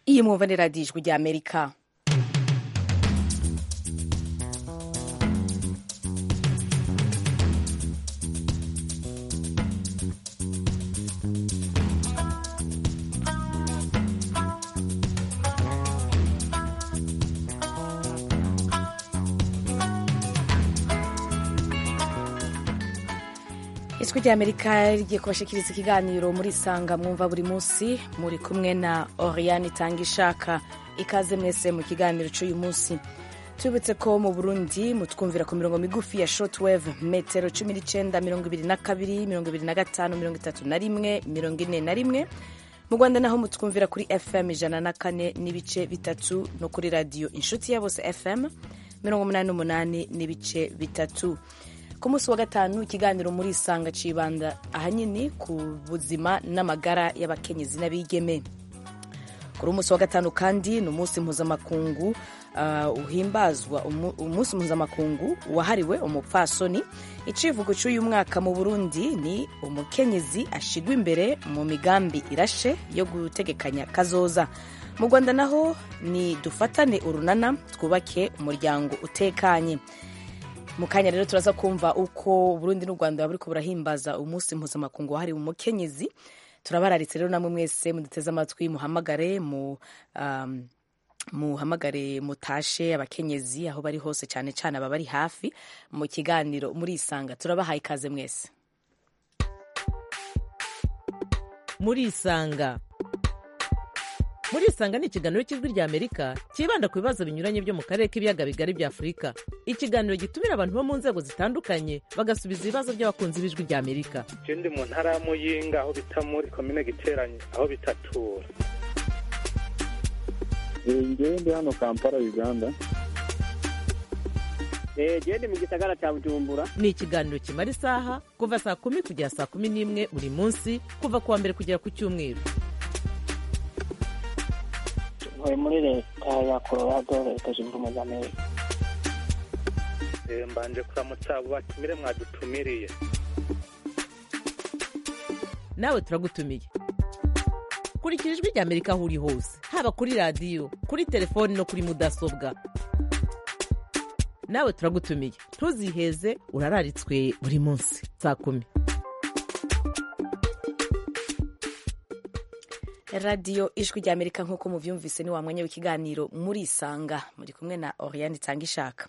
mugiye mwumva ni radiyo ijwi rya amerika ijwi rya amerika rigiye kubashikiriza ikiganiro muri sanga mwumva buri munsi muri kumwe na oriyani itanga ishaka ikaze mwese mu kiganiro cy'uyu munsi tubibutse ko mu burundi mutwumvira ku mirongo migufi ya shotweve metero cumi n'icyenda mirongo ibiri na kabiri mirongo ibiri na gatanu mirongo itatu na rimwe mirongo ine na rimwe mu rwanda naho mutwumvira kuri fm ijana na kane n'ibice bitatu no kuri radiyo inshuti ya bose fm mirongo umunani n'umunani n'ibice bitatu ku munsi wa gatanu ikiganiro muri isanga cibanda ahanini ku buzima n'amagara y'abakenyezi n'abigeme kuri umunsi wa gatanu kandi ni umunsi mpuzamakungu uh, uhimbazwa umunsi mpuzamakungu wahariwe umupfasoni icivugo cy'uyu mwaka mu burundi ni umukenyezi ashigwa imbere mu migambi irashe yo gutegekanya kazoza mu rwanda naho ni dufatane urunana twubake umuryango utekanye mu kanya rero turaza kumva uko burundi n'u rwanda baba buriko burahimbaza umunsi mpuzamakungu wahariwe umukenyezi turabararitse rero namwe mwese muduteze amatwi muhamagare mu um, muhamagare mutashe abakenyezi aho bari hose cyane cyane ababari hafi mu kiganiro muri isanga turabahaye ikaze mwese muri isanga muri isanga ni ikiganiro cy'ijwi rya amerika cyibanda ku bibazo binyuranye byo mu karere k'ibiyaga bigari bya afurika ikiganiro gitumira abantu bo mu nzego zitandukanye bagasubiza ibibazo by'abakunzi b'ijwi rya amerika icyo ndi mu ntara ya muyinga aho bita muri komine giteranye aho bitatura ngewe ndi hano kampala uganda genda mu gisagara cya bujumbura ni ikiganiro kimara isaha kuva saa kumi kugera saa kumi n'imwe buri munsi kuva ku wa mbere kugera ku cyumweru ntuye muri leta ya colorado leta zunze ubumwe za amerika mbanje kuramutsa abo batumire mwadutumiriye nawe turagutumiye kurikira ijwi rya amerika aho uri hose haba kuri radiyo kuri telefoni no kuri mudasobwa nawe turagutumiye ntuziheze urararitswe buri munsi saa kumi radiyo ijwi rya amerika nk'uko mubyumvise ni wa mwanya w'ikiganiro muri isanga muri kumwe na oriyani itanga ishaka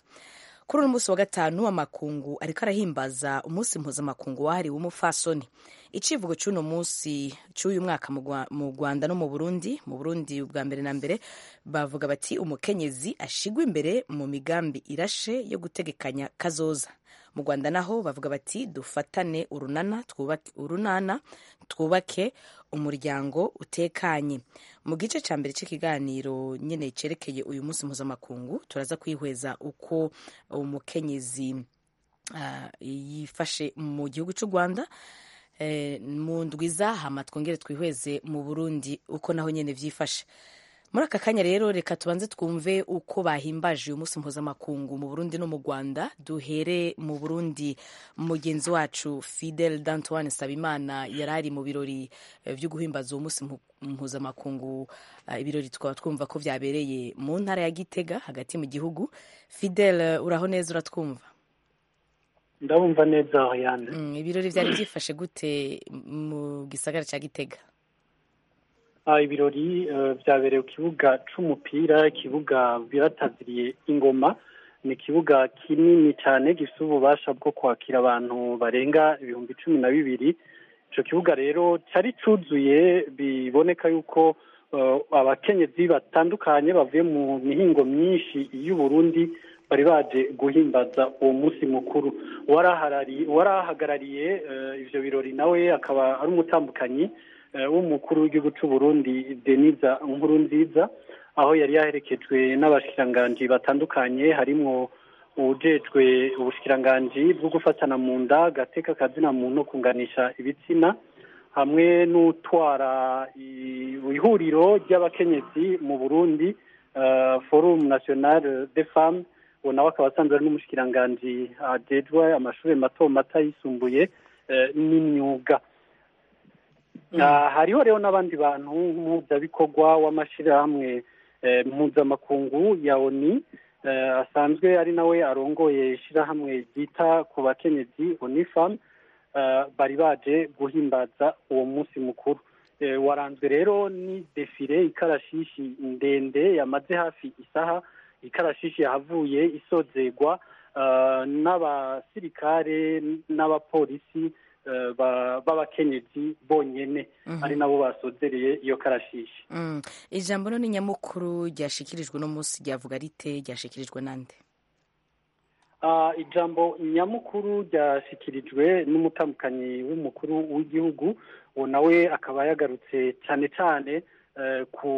kuri uno munsi wa gatanu amakungu ariko arahimbaza umunsi mpuzamakungu wahariwe umufasoni icivugo cy'uno munsi cy'uyu mwaka mu rwanda no mu burundi mu burundi bwa mbere na mbere bavuga bati umukenyezi ashigwa imbere mu migambi irashe yo gutegekanya kazoza mu rwanda naho bavuga bati dufatane urunana twubake urunana twubake umuryango utekanye mu gice cya mbere cy'ikiganiro nyine cyerekeye uyu munsi mpuzamakungu turaza kwihweza uko umukenyezi yifashe mu gihugu cy'u rwanda mu ndwiza hama twongere twihweze mu burundi uko naho nyine byifashe muri aka kanya rero reka tubanze twumve uko bahimbaje uyu munsi mpuzamakungu mu burundi no mu rwanda duhere mu burundi mugenzi wacu fidel dantoine sabimana yari ari mu birori byo guhimbaza uwo munsi mpuzamakungu ibirori tukaba twumva ko byabereye mu ntara ya gitega hagati mu gihugu fidel uraho neza uratwumva ndabumva neza yandi ibirori byari byifashe gute mu gisagara cya gitega ibirori byabereye ku kibuga cy'umupira ikibuga birataziriye ingoma ni ikibuga kinini cyane gifite ububasha bwo kwakira abantu barenga ibihumbi cumi na bibiri icyo kibuga rero cyari cyuzuye biboneka yuko abakenyezi batandukanye bavuye mu mihingo myinshi y'uburundi bari baje guhimbaza uwo munsi mukuru warahagarariye ibyo birori nawe akaba ari umutambukanyi w'umukuru w'igihugu cy'u Burundi deniza nkuru nziza aho yari yaherekejwe n'abashikiranganji batandukanye harimo ujejwe ubushikiranganji bwo gufatana mu nda gateka akazina muntu no kunganisha ibitsina hamwe n'utwara ihuriro ry'abakenyezi mu burundi forumu nasiyonari de famu ubu nawe akaba asanzwe ari n'umushikiranganji ajejwe amashuri mato mato yisumbuye n'imyuga hariho rero n'abandi bantu nk'umuhuzabikorwa w'amashyirahamwe mpuzamakungu ya oni asanzwe ari nawe arongoye ishyirahamwe ryita ku bakenyezi onifamu bari baje guhimbaza uwo munsi mukuru waranzwe rero ni defire ikarashishi ndende yamaze hafi isaha ikarashishi yahavuye isozerwa n'abasirikare n'abapolisi b'abakenyezi bonyine ari nabo basozereye iyo karashishi ijambo none nyamukuru ryashikirijwe uno munsi ryavuga rite ryashikirijwe nande ijambo nyamukuru ryashyikirijwe n'umutambukanyi w'umukuru w'igihugu uwo nawe akaba yagarutse cyane cyane ku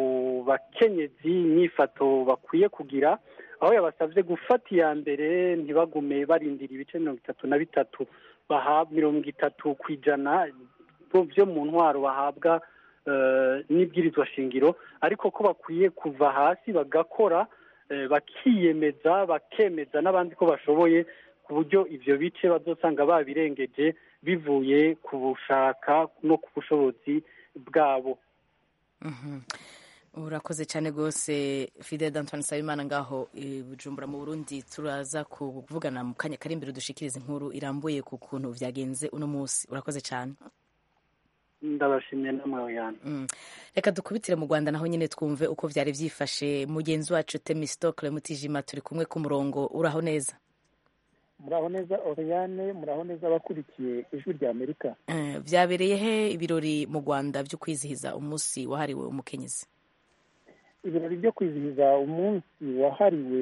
bakenyezi nyifato bakwiye kugira aho yabasabye gufata iya mbere ntibagume barindira ibice mirongo itatu na bitatu baha mirongo itatu ku ijana byo mu ntwaro bahabwa n'ibwirizwa shingiro ariko ko bakwiye kuva hasi bagakora bakiyemeza bakemeza n'abandi ko bashoboye ku buryo ibyo bice bazosanga babirengeje bivuye ku bushaka no ku bushobozi bwabo urakoze cyane rwose fidel d'antoine nsabimana ngaho bujumbura mu burundi turaza kuvugana mu kanya kari imbere dushikiriza inkuru irambuye ku kuntu byagenze uno munsi urakoze cyane ndabashimiye namwe yanyu reka dukubitire mu rwanda naho nyine twumve uko byari byifashe mugenzi wacu temisitokire mutijima turi kumwe ku murongo uraho neza muraho neza oriyane muraho neza abakurikiye ijwi rya amerika byabereye he ibirori mu rwanda byo kwizihiza umunsi wahariwe umukenyezi ibirori byo kwizihiza umunsi wahariwe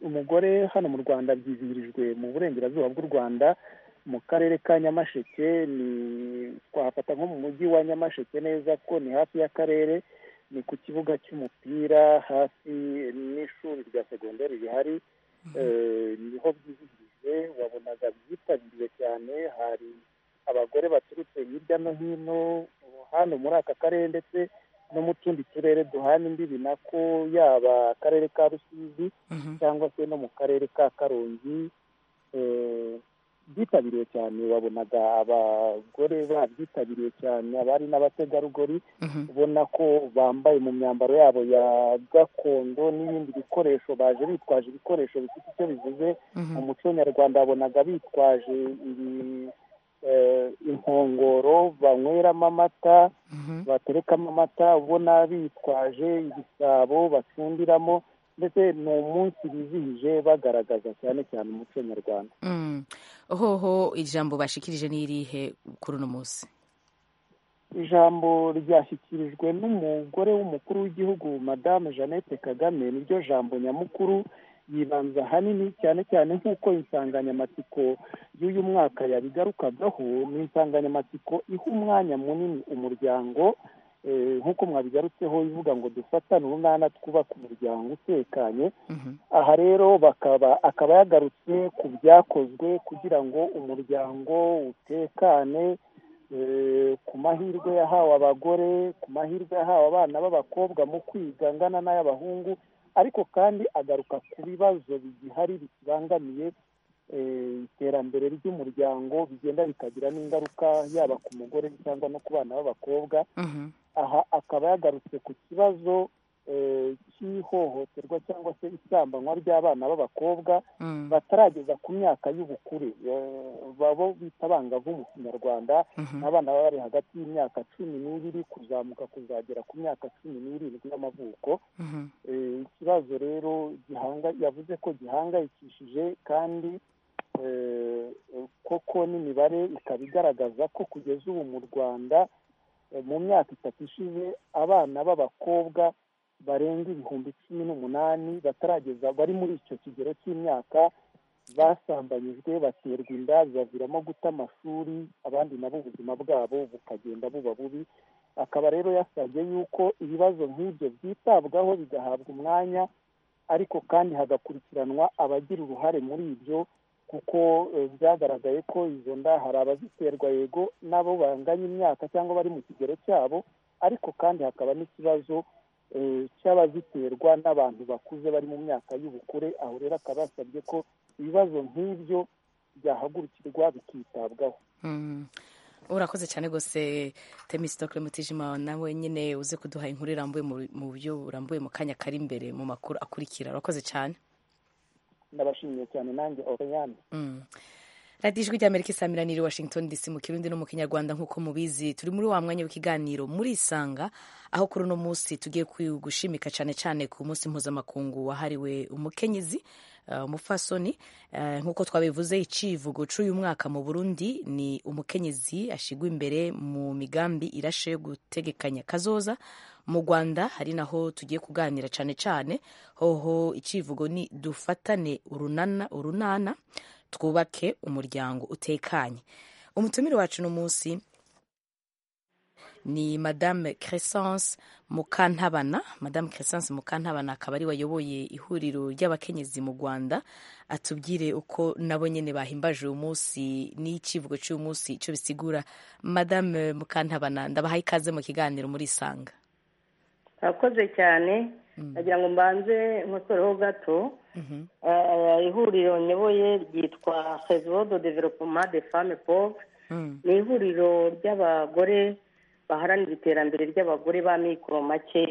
umugore hano mu rwanda byizihirijwe mu burengerazuba bw'u rwanda mu karere ka nyamasheke ni twahafata nko mu mujyi wa nyamasheke neza ko ni hafi y'akarere ni ku kibuga cy'umupira hafi n'ishuri rya segonderi rihari niho byizihirije wabonaga byitabiriwe cyane hari abagore baturutse hirya no hino hano muri aka karere ndetse no mu tundi turere duhana imbibi nako yaba akarere ka rusizi cyangwa se no mu karere ka karongi byitabiriwe cyane wabonaga abagore babyitabiriwe cyane abari n'abategarugori ubona ko bambaye mu myambaro yabo ya gakondo n'ibindi bikoresho baje bitwaje ibikoresho bifite icyo bivuze mu muco nyarwanda wabonaga bitwaje inkongoro banyweramo amata baterekamo amata ubona bitwaje ibisabo bacundiramo ndetse ni umunsi bizihije bagaragaza cyane cyane umuco nyarwanda hoho ijambo bashikirije n'irihe kuri uno munsi ijambo ryashyikirijwe n'umugore w'umukuru w'igihugu madamu jeannette kagame niryo jambo nyamukuru yibanza ahanini cyane cyane nk'uko insanganyamatsiko y'uyu mwaka yabigarukagaho ni insanganyamatsiko iha umwanya munini umuryango nk'uko mwabigarutseho ivuga ngo dufatane urunana twubake umuryango utekanye aha rero bakaba akaba yagarutse ku byakozwe kugira ngo umuryango utekane ku mahirwe yahawe abagore ku mahirwe yahawe abana b'abakobwa mu kwiga angana n'ay'abahungu ariko kandi agaruka ku bibazo bigihari bikibangamiye iterambere ry'umuryango bigenda bikagira n'ingaruka yaba ku mugore cyangwa no ku bana b'abakobwa aha akaba yagarutse ku kibazo cy'ihohoterwa cyangwa se isambanywa ry'abana b'abakobwa batarageza ku myaka y'ubukure babo bita abangavu mu kinyarwanda n'abana baba bari hagati y'imyaka cumi n'ibiri kuzamuka kuzagera ku myaka cumi n'irindwi y'amavuko ikibazo rero yavuze ko gihangayikishije kandi koko n'imibare ikaba igaragaza ko kugeza ubu mu rwanda mu myaka itatu ishize abana b'abakobwa barenga ibihumbi cumi n'umunani batarageza bari muri icyo kigero cy'imyaka basambanyijwe baterwa inda baviramo guta amashuri abandi nabo ubuzima bwabo bukagenda buba bubi akaba rero yasabye yuko ibibazo nk'ibyo byitabwaho bigahabwa umwanya ariko kandi hagakurikiranwa abagira uruhare muri ibyo kuko byagaragaye ko izo nda hari abaziterwa yego n'abo banganya imyaka cyangwa bari mu kigero cyabo ariko kandi hakaba n'ikibazo cy'abaziterwa n'abantu bakuze bari mu myaka y'ubukure aho rero akaba yasabye ko ibibazo nk'ibyo byahagurukirwa bikitabwaho urakoze cyane rwose temisitokire mutijima nawe nyine uze kuduha inkuru irambuye mu- mu buryo burambuye mu kanya kari imbere mu makuru akurikira urakoze cyane ndabashimiye cyane nanjye oriyani Mm. radiyo ijwi ry'amerika isamiraniye i washington dc mu kirundi no mu kinyarwanda nk'uko mubizi turi muri wa mwanya w'ikiganiro muri isanga aho kuri uno munsi tugiye ku- gushimika cyane cyane ku munsi mpuzamakungu wahariwe umukenyezi eh, umupfasoni Eh, nk'uko twabivuze icivugo cy'uyu mwaka mu burundi ni umukenyezi ashigwa imbere mu migambi irashe yo gutegekanya kazoza mu rwanda hari naho tugiye kuganira cyane cyane hoho icivugo ni dufatane urunana urunana twubake umuryango utekanye umutumire wacu uno munsi ni madame crescence mukantabana madame crescence mukantabana akaba ari wayoboye ihuriro ry'abakenyezi mu rwanda atubwire uko nabo nyine bahimbaje uyu munsi n'ikivugo cy'uyu munsi icyo bisigura madame mukantabana ndabahaye ikaze mu kiganiro muri isanga urakoze cyane nagira ngo mbanze nkosoreho gato Eh, ihuriro nyoboye ryitwa fesivo do developoma de fame pove Mm. ni ihuriro ry'abagore baharanira iterambere ry'abagore b'amikoro makeya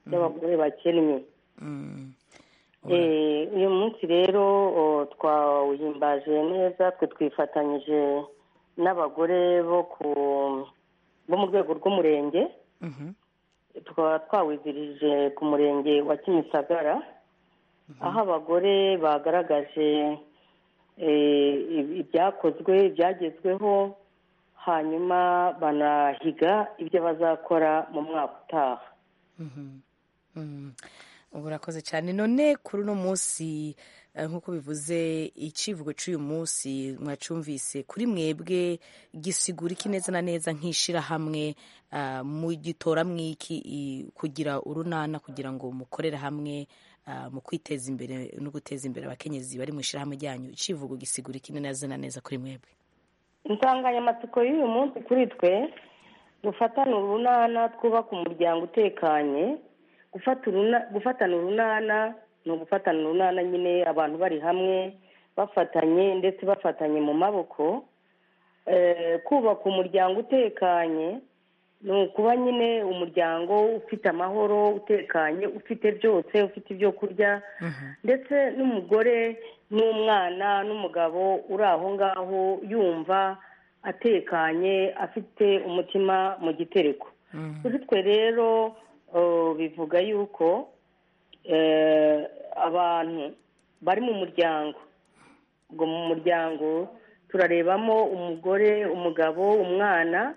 ry'abagore bakennye Mm. Eh, uyu munsi rero o, twawuhimbaje neza twe twifatanyije n'abagore bo ku bo mu rwego rw'umurenge Mhm. tukaba twawizirije ku murenge wa kimisagara aho abagore bagaragaje eh, ib- ibyakozwe ibyagezweho hanyuma banahiga ibyo bazakora mu mwaka utaha Mhm. Mm. ubu urakoze cyane none kuri uno munsi eh, nk'uko bivuze icivugo cy'uyu munsi mwacyumvise kuri mwebwe gisigura iki neza na neza nk'ishyirahamwe ah, mugitora mwiki i- kugira urunana kugira ngo mukorere hamwe ah, mu kwiteza imbere no guteza imbere abakenyezi bari mu ishyirahamwe ryanyu icivugo gisigura iki neza na neza kuri mwebwe insanganyamatsiko y'uyu munsi kuri twe gufatana urunana twubaka umuryango utekanye gufata uruna- gufatana urunana ni ugufatana urunana nyine abantu bari hamwe bafatanye ndetse bafatanye mu maboko Eh, kubaka umuryango utekanye ni ukuba nyine umuryango ufite amahoro utekanye ufite byose ufite ibyo kurya ndetse n'umugore n'umwana n'umugabo uri aho ngaho yumva atekanye afite umutima mu gitereko kuri twe rero eh, bivuga yuko eh, abantu bari mu muryango ubwo mu muryango turarebamo umugore umugabo umwana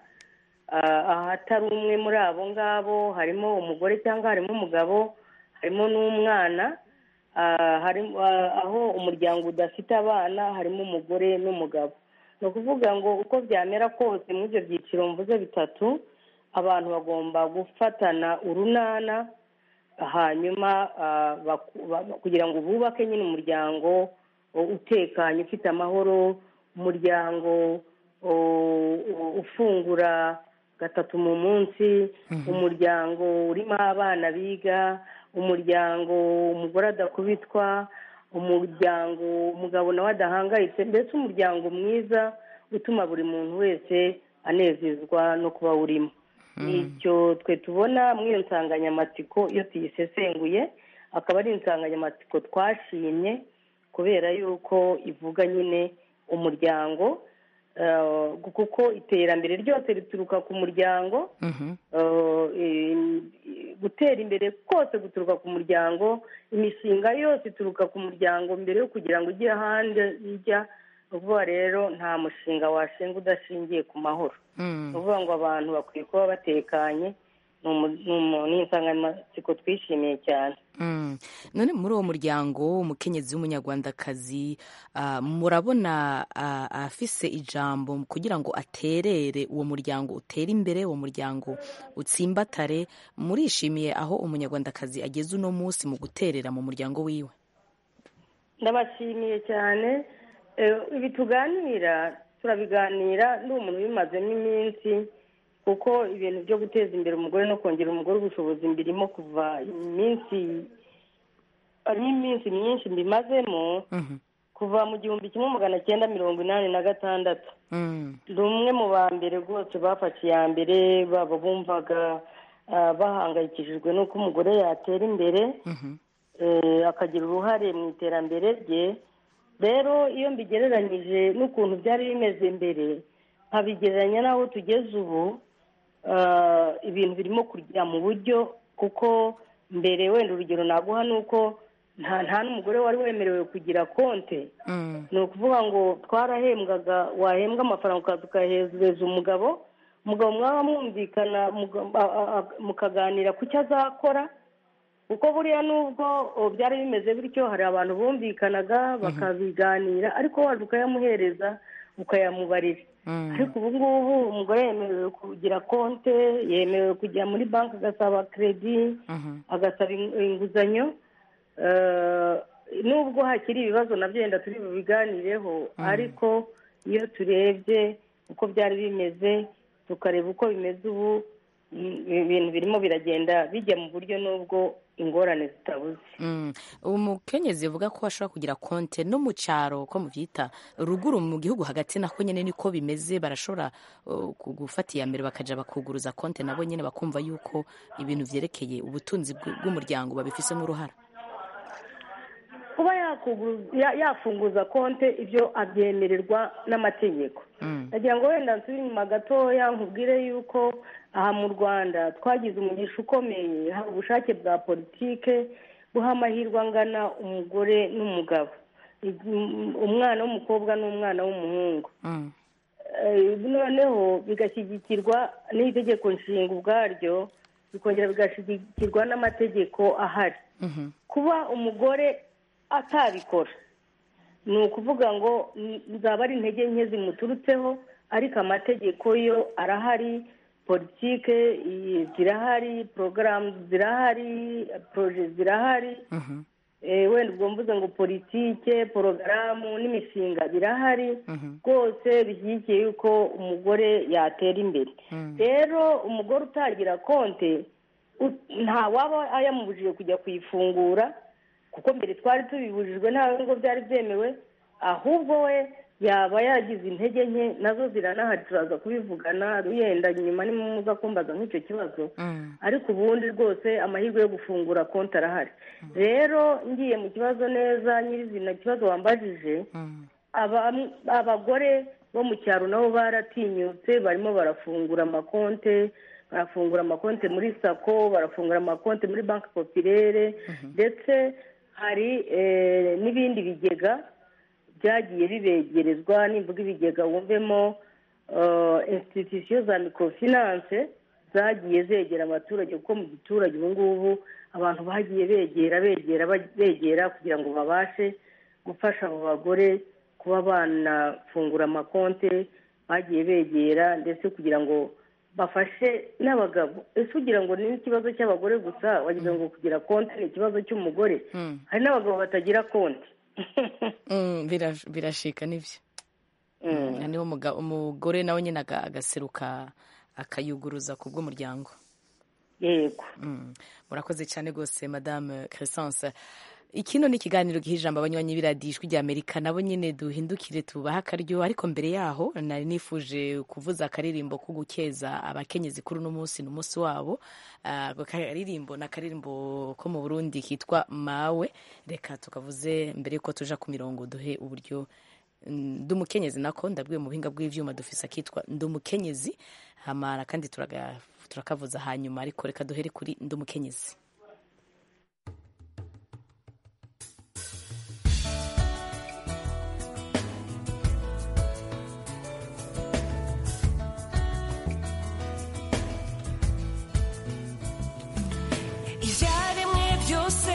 ah, ahatari umwe muri abo ngabo harimo umugore cyangwa harimo umugabo harimo n'umwana ah, harimo ah, aho umuryango udafite abana harimo umugore n'umugabo ni ukuvuga ngo uko byamera kose muri ibyo byiciro mvuze bitatu abantu bagomba gufatana urunana hanyuma ah, baku- ba- kugira ngo bubake nyine umuryango o, utekanye ufite amahoro umuryango o, o- ufungura gatatu mu munsi umuryango urimo abana biga umuryango umugore adakubitwa umuryango umugabo nawe adahangayitse mbese umuryango mwiza utuma buri muntu wese anezezwa no kuba urimo nicyo twe tubona muri iyo nsanganyamatsiko iyo tuyisesenguye akaba ari insanganyamatsiko twashimye kubera yuko ivuga nyine umuryango eh, kuko iterambere ryose rituruka ku muryango Mhm. eh, eh, gutera imbere kose guturuka ku muryango imishinga yose ituruka ku muryango mbere yo kugira ngo ujye ahandi ijya ni ukuvuga rero nta mushinga washinga udashingiye ku mahoro Mm. ni ukuvuga ngo abantu bakwiye kuba batekanye ni umu- ni umu- ni insanganyamatsiko twishimiye cyane Mm. none muri uwo muryango umukenyezi w'umunyarwandakazi ah, murabona ah, afise ijambo kugira ngo aterere uwo muryango utere imbere uwo muryango utsimbatare murishimiye aho umunyarwandakazi ageze uno munsi mu guterera mu muryango wiwe ndabashimiye cyane Eh, ibi tuganira turabiganira ndi umuntu ubimazemo iminsi kuko ibintu byo guteza imbere umugore no kongera umugore ubushobozi mbirimo kuva iminsi harimo iminsi myinshi mbimazemo kuva mu gihumbi kimwe magana cyenda mirongo inani na gatandatu ni umwe mu ba mbere rwose bafashe iya mbere baba bumvaga ah, bahangayikishijwe n'uko umugore yatera imbere eh, akagira uruhare mu iterambere rye rero iyo mbigereranyije n'ukuntu byari bimeze mbere nkabigereranya n'aho tugeze ubu ah, ibintu birimo kujya mu buryo kuko mbere wenda urugero naguha ni uko nta nta n'umugore wari wemerewe kugira konti ni ukuvuga ngo twarahembwaga wahembwa amafaranga ukaza ukahereza umugabo umugabo mwaba mwumvikana muga- a- a- a- mukaganira ku cyo azakora kuko buriya nubwo o, byari bimeze bityo hari abantu bumvikanaga bakabiganira ariko waje ukayamuhereza ukayamubarira ariko ubu ngubu umugore yemerewe kugira konte yemerewe kujya muri banki agasaba keredi agasaba in- inguzanyo Eh, nubwo hakiri ibibazo nabyo yenda turi bubiganireho ariko iyo turebye uko byari bimeze tukareba uko bimeze ubu mm, ibintu birimo biragenda bijya mu buryo nubwo ingorane zitabuze Mm. umukenyezi uvuga ko ashobora kugira konte no mu cyaro ko mubyita ruguru mu gihugu hagati nako nyine niko bimeze barashobora uh, ku- gufata iya mbere bakajya bakuguruza konte nabo nyine bakumva yuko ibintu byerekeye ubutunzi bw- bw'umuryango babifisemo uruhara kuba yakugu- ya- yafunguza konte ibyo abyemererwa n'amategeko nagira ngo wenda nsubire inyuma gatoya nkubwire yuko aha mu rwanda twagize umugisha ukomeye haba ubushake bwa politike guha amahirwe angana umugore n'umugabo Igi- umwana w'umukobwa n'umwana w'umuhungu Mm. Eh, noneho bigashyigikirwa n'itegeko nshinga ubwaryo bikongera bigashyigikirwa n'amategeko ahari Mhm. kuba umugore atabikora ni ukuvuga ngo n- zaba ari intege nke zimuturutseho ariko amategeko yo arahari politike i- zirahari porogaramu zirahari poroje zirahari Mhm. Eh, wenda ubwo mvuze ngo politike porogaramu n'imishinga birahari Mhm. rwose bishyigikiye yuko umugore yatera imbere rero umugore utagira konti u- nta waba yamubujije kujya kuyifungura kuko mbere twari tubibujijwe nta ngo byari byemewe ahubwo we yaba yagize intege nke nazo ziranahari turaza kubivugana yenda nyuma nimumuza kumbaza nk'icyo kibazo Mm. ariko ubundi rwose amahirwe yo gufungura konti arahari rero ngiye mu kibazo neza nyirizina kibazo wambajije Mm. aba- abagore bo mu cyaro nabo baratinyutse barimo barafungura amakonte barafungura amakonte muri sako barafungura amakonte muri banki popirere ndetse hari eh, n'ibindi bigega byagiye bibegerezwa nimvuga ibigega wumvemo insititisiyo za mikofinanse zagiye zegera abaturage kuko mu giturage ubu ngubu abantu bagiye begera begera bag- begera kugira ngo babashe gufasha abo bagore kuba banafungura amakonte bagiye begera ndetse kugira ngo bafashe n'abagabo ese ugira ngo ni ikibazo cy'abagore gusa wagira ngo kugira konti ni ikibazo cy'umugore Mm. hari n'abagabo batagira konti Mm, birash- birashika nibyo Mm, niho umuga- umugore nawe nyine aga- agaseruka akayuguruza ku bw'umuryango yego Mm. murakoze cyane rwose madame crescence ikino ni ikiganiro giha ijambo abanywanyi b'iradiyo ijwi ry'amerika nabo nyine duhindukire tubahe akaryo ariko mbere yaho nari nifuje kuvuza akaririmbo ko gukeza abakenyezi kuri uno munsi ni umunsi wabo Ah, ako karirimbo ni akaririmbo ko mu burundi kitwa mawe reka tukavuze mbere yuko tuja ku mirongo duhe uburyo mm, ndi umukenyezi nako ndabwiwe mu buhinga bw'ibyuma dufise akitwa ndi umukenyezi hamara kandi turaga- turakavuza hanyuma ariko reka duhere kuri ndi umukenyezi ibyaremwe byose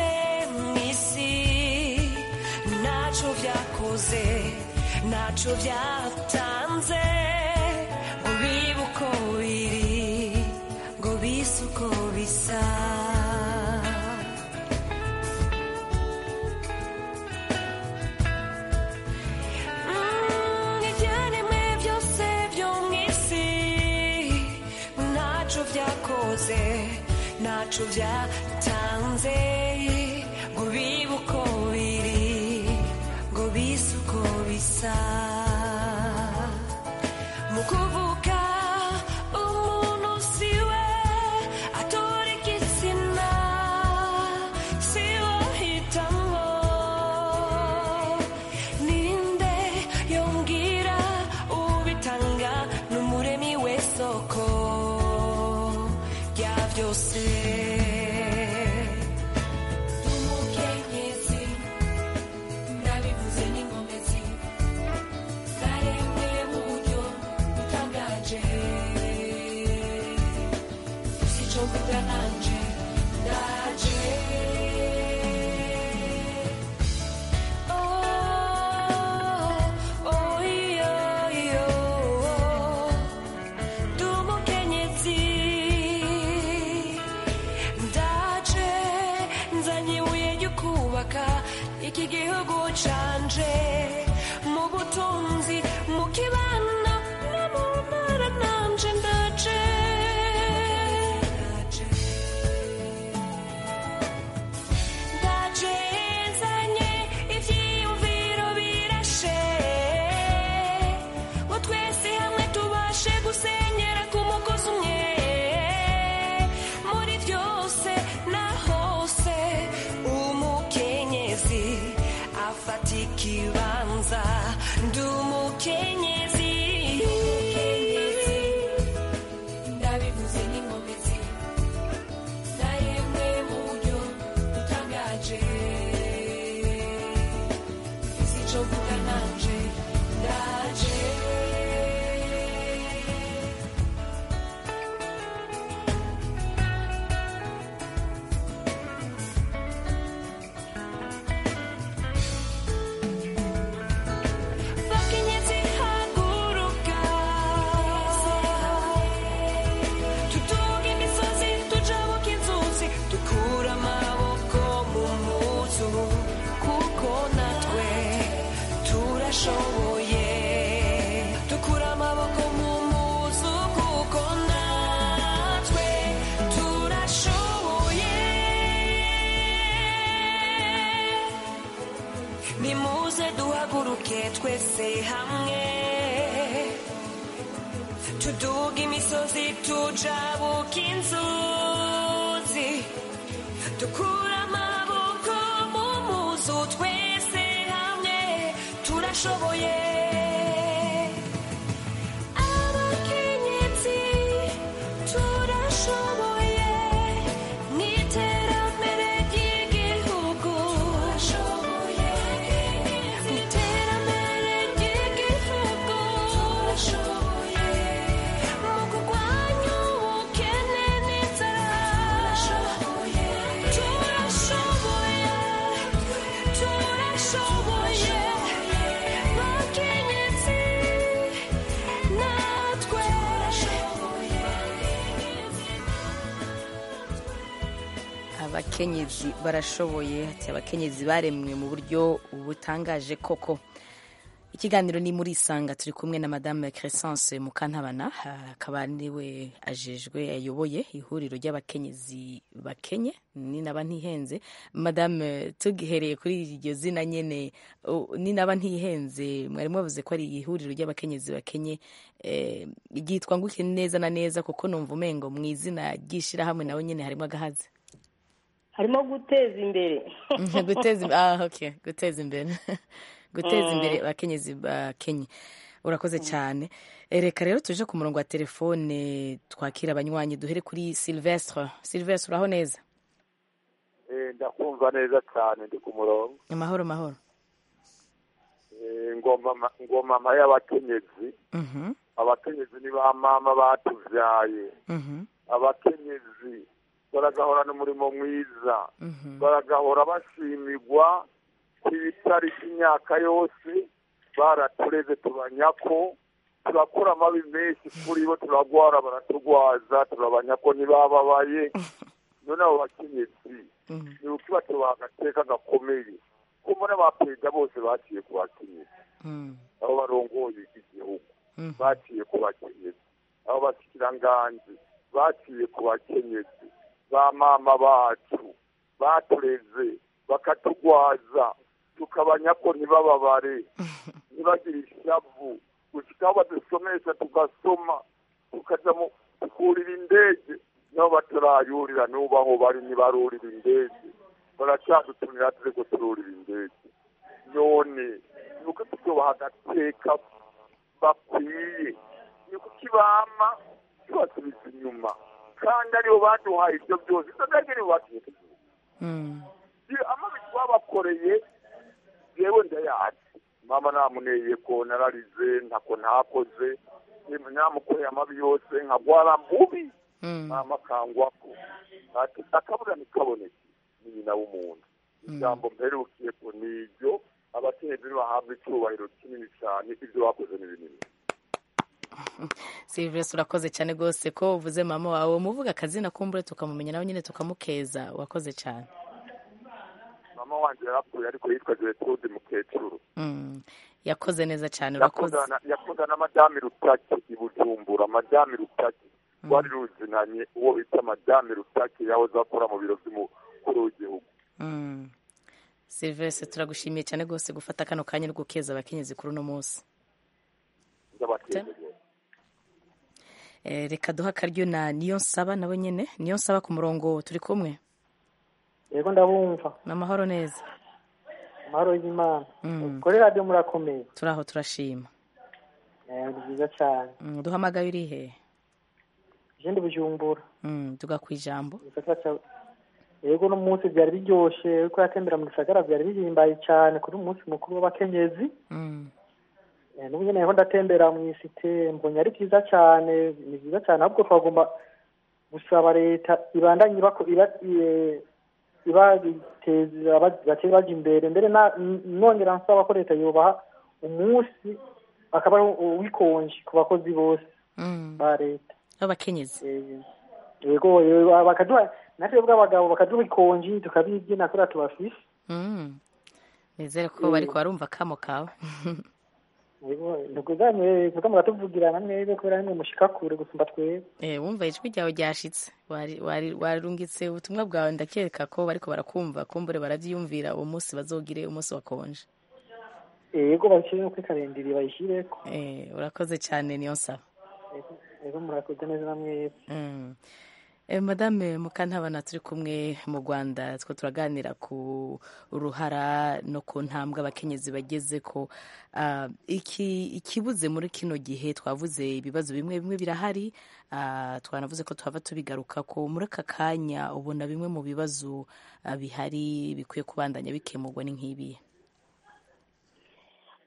mu isi ntacyo byakoze ntacyo byatanze ngo bibe uko biri ngo bise uko bisa Mm, ibyaremwe byose byo mu isi ntacyo byakoze ntacyo byatanze ngo bibe uko biri ngo bise uko neza mu kuvuga umuntu siwe atora igitsina siwe hitamo ninde yongera ubitanga n'umuremi w'isoko rya byose umukenyezi ndabivuze n'ingomezi zaremwe mu buryo butangaje sico mvuga nanje ndaje Oh, oh, iyo, iyo, ndi umukenyezi ndaje nzanye ibuye ryo kubaka iki gihugu canje mu butunzi mu kibano no mu ntara nanje ndaje ndaje nzanye ivyiyumviro birashe ngo twese hamwe tubashe gusenyera ku mugozi umwe muri byose na hose umukenyezi afata ikibanza ndi umukenyezi ndabivuze n'ingomezi zaremwe mu buryo butangaje si cyo mvuga nanje ndaje Bakenyezi haguruka tutunge imisozi tujabuke inzuzi dukura amaboko mu muzu kuko natwe turashoboye dukura amaboko mu muzu kuko natwe turashoboye nimuze duhaguruke twese hamwe tuduga imisozi tujabuka inzuzi dukura amaboko mu muzu twese hamwe turashoboye abakenyezi turashoboye mu iterambere ry'igihugu turashoboye mu iterambere ry'igihugu turashoboye mu kurwanya ubukene n'inzara turashoboye turashoboye turashoboye abakenyezi natwe abakenyezi barashoboye ati abakenyezi baremwe mu buryo butangaje koko ikiganiro ni muri isanga turi kumwe na madame crescence mukantabana ah, akaba niwe ajejwe ayoboye ihuriro ry'abakenyezi bakenye ni naba ntihenze madame tugihereye kuri iryo zina nyene u- ni naba ntihenze mwari mwavuze ko ari ihuriro ry'abakenyezi bakenye eh, ryitwa nguke neza na neza kuko numva umengo mu izina ry'ishirahamwe nawe nyene harimo agahazi harimo guteza imbere guteza imbere ah, okay. guteza imbere guteza imbere abakenyezi bakenye urakoze cyane Eh, reka rero tuje ku murongo wa telefone twakira abanywanyi duhere kuri silvestre silvestre uraho neza Eh, ndakumva neza cyane ndi ku murongo amahoro mahoro Eh, ngoma ma- ngoma ma y'abakenyezi Mhm, abakenyezi ni ba mama batubyaye mhm, abakenyezi baragahorana umurimo mwiza mhm, baragahora bashimigwa ibitari by'imyaka yose baratureze tubanyako turakora amabi menshi kuri bo turagwara baraturwaza turabanyako ntibababaye none abo bakenyezi mhm. ni ukibatoba agateka gakomeye ko mbona abaperezida bose baciye ku bakenyezi Mm, aho barongoye igihugu mhm. baciye ku bakenyezi aho basikiranganji baciye ku bakenyezi ba mama bacu batureze bakaturwaza tukabanya ko ntibababare ntibagire ishavu gushikaho badusomesha tugasoma tukajya mu kurira indege nabo batarayurira n'ubu aho bari ntibarurira indege baracyadutumira turi gutururira indege none ni uko tutubaha agateka bakwiye ni kuki bama tubasubiza inyuma kandi aribo baduhaye ibyo byose izo ndege nibo batubwiye amabi twabakoreye yewe ndayazi mama namuneye ko nararize ntako ntakoze namukoreye amabi yose nkagwara mbubi mama kangwako ati akabura ntikaboneke ni nyina w'umuntu ijambo mperukiye ku niryo abakenyezi bahabwa icyubahiro kinini cyane ibyo bakoze ni binini silivesi urakoze cyane rwose ko uvuze mama wawe muvuga akazina kumbure tukamumenya nawe nyine tukamukeza wakoze cyane mama wanjye yarapfuye ariko yitwa geretrude mukecuru yakoze neza cyane urakoze yakundana yakundana na madame rutaki i bujumbura madame rutaki rwari ruzinanye uwo bita madame rutaki yahoze akora mu biro by'umukuru w'igihugu silivesi turagushimiye cyane rwose gufata kano kanya uri gukeza abakenyezi kuri uno munsi ndabategereje Eh, reka duha akaryo na niyo nsaba nawe nyine niyo nsaba ku murongo turi kumwe yego ndabumva ni amahoro neza amahoro y'imana Mm. kuri radiyo murakomeye turi aho turashima Eh, ni byiza cyane Mm, duhamagaye uri hehe jendi bujumbura Mm, tuga ku ijambo igisata cya yego uno munsi byari biryoshye ko yatembera mu gisagara byari bihimbaye cyane kuri uyu munsi mukuru w'abakenyezi Mm, Eh, n'ubu nyine naho ndatembera mu isite mbonye ari byiza cyane ni byiza cyane ahubwo twagomba gusaba leta ibandanye ibako iba i- ibateza aba- bateza bajya imbere mbere na- n- nongera nsaba ko leta yubaha umunsi akaba ari uw- uwikonje ku bakozi bose mm. ba leta abakenyezi Eh, yego yego, bakaduha natwe bw'abagabo bakaduha ikonji tukabibyina kuriya tubafise Mm. nizere ko bariko barumva kamo kawe ntuguzanye mugamba muratuvugirana mwebe kubera nimwe mushika kure gusumba twebe Eh, wumva ijwi ryawe ryashitse Wari- wari- warungitse ubutumwa bwawe ndakeka ko bariko barakumva kumbure baravyiyumvira uwo munsi bazogire umunsi wakonje yego babishyire kuri karindiri bayishyireko Eh, urakoze cyane niyo nsaba Yego- yego murakoze neza na mwebe Mm. Eh, madame mukantabana turi kumwe mu rwanda two turaganira ku ruhara no ku ntambwe abakenyezi bageze ko ah, iki ikibuze muri kino gihe twavuze ibibazo bimwe bimwe birahari ah, twanavuze ko twava tubigaruka ko muri aka kanya ubona bimwe mu bibazo ah, bihari bikwiye kubandanya bikemurwa ni nk'ibihe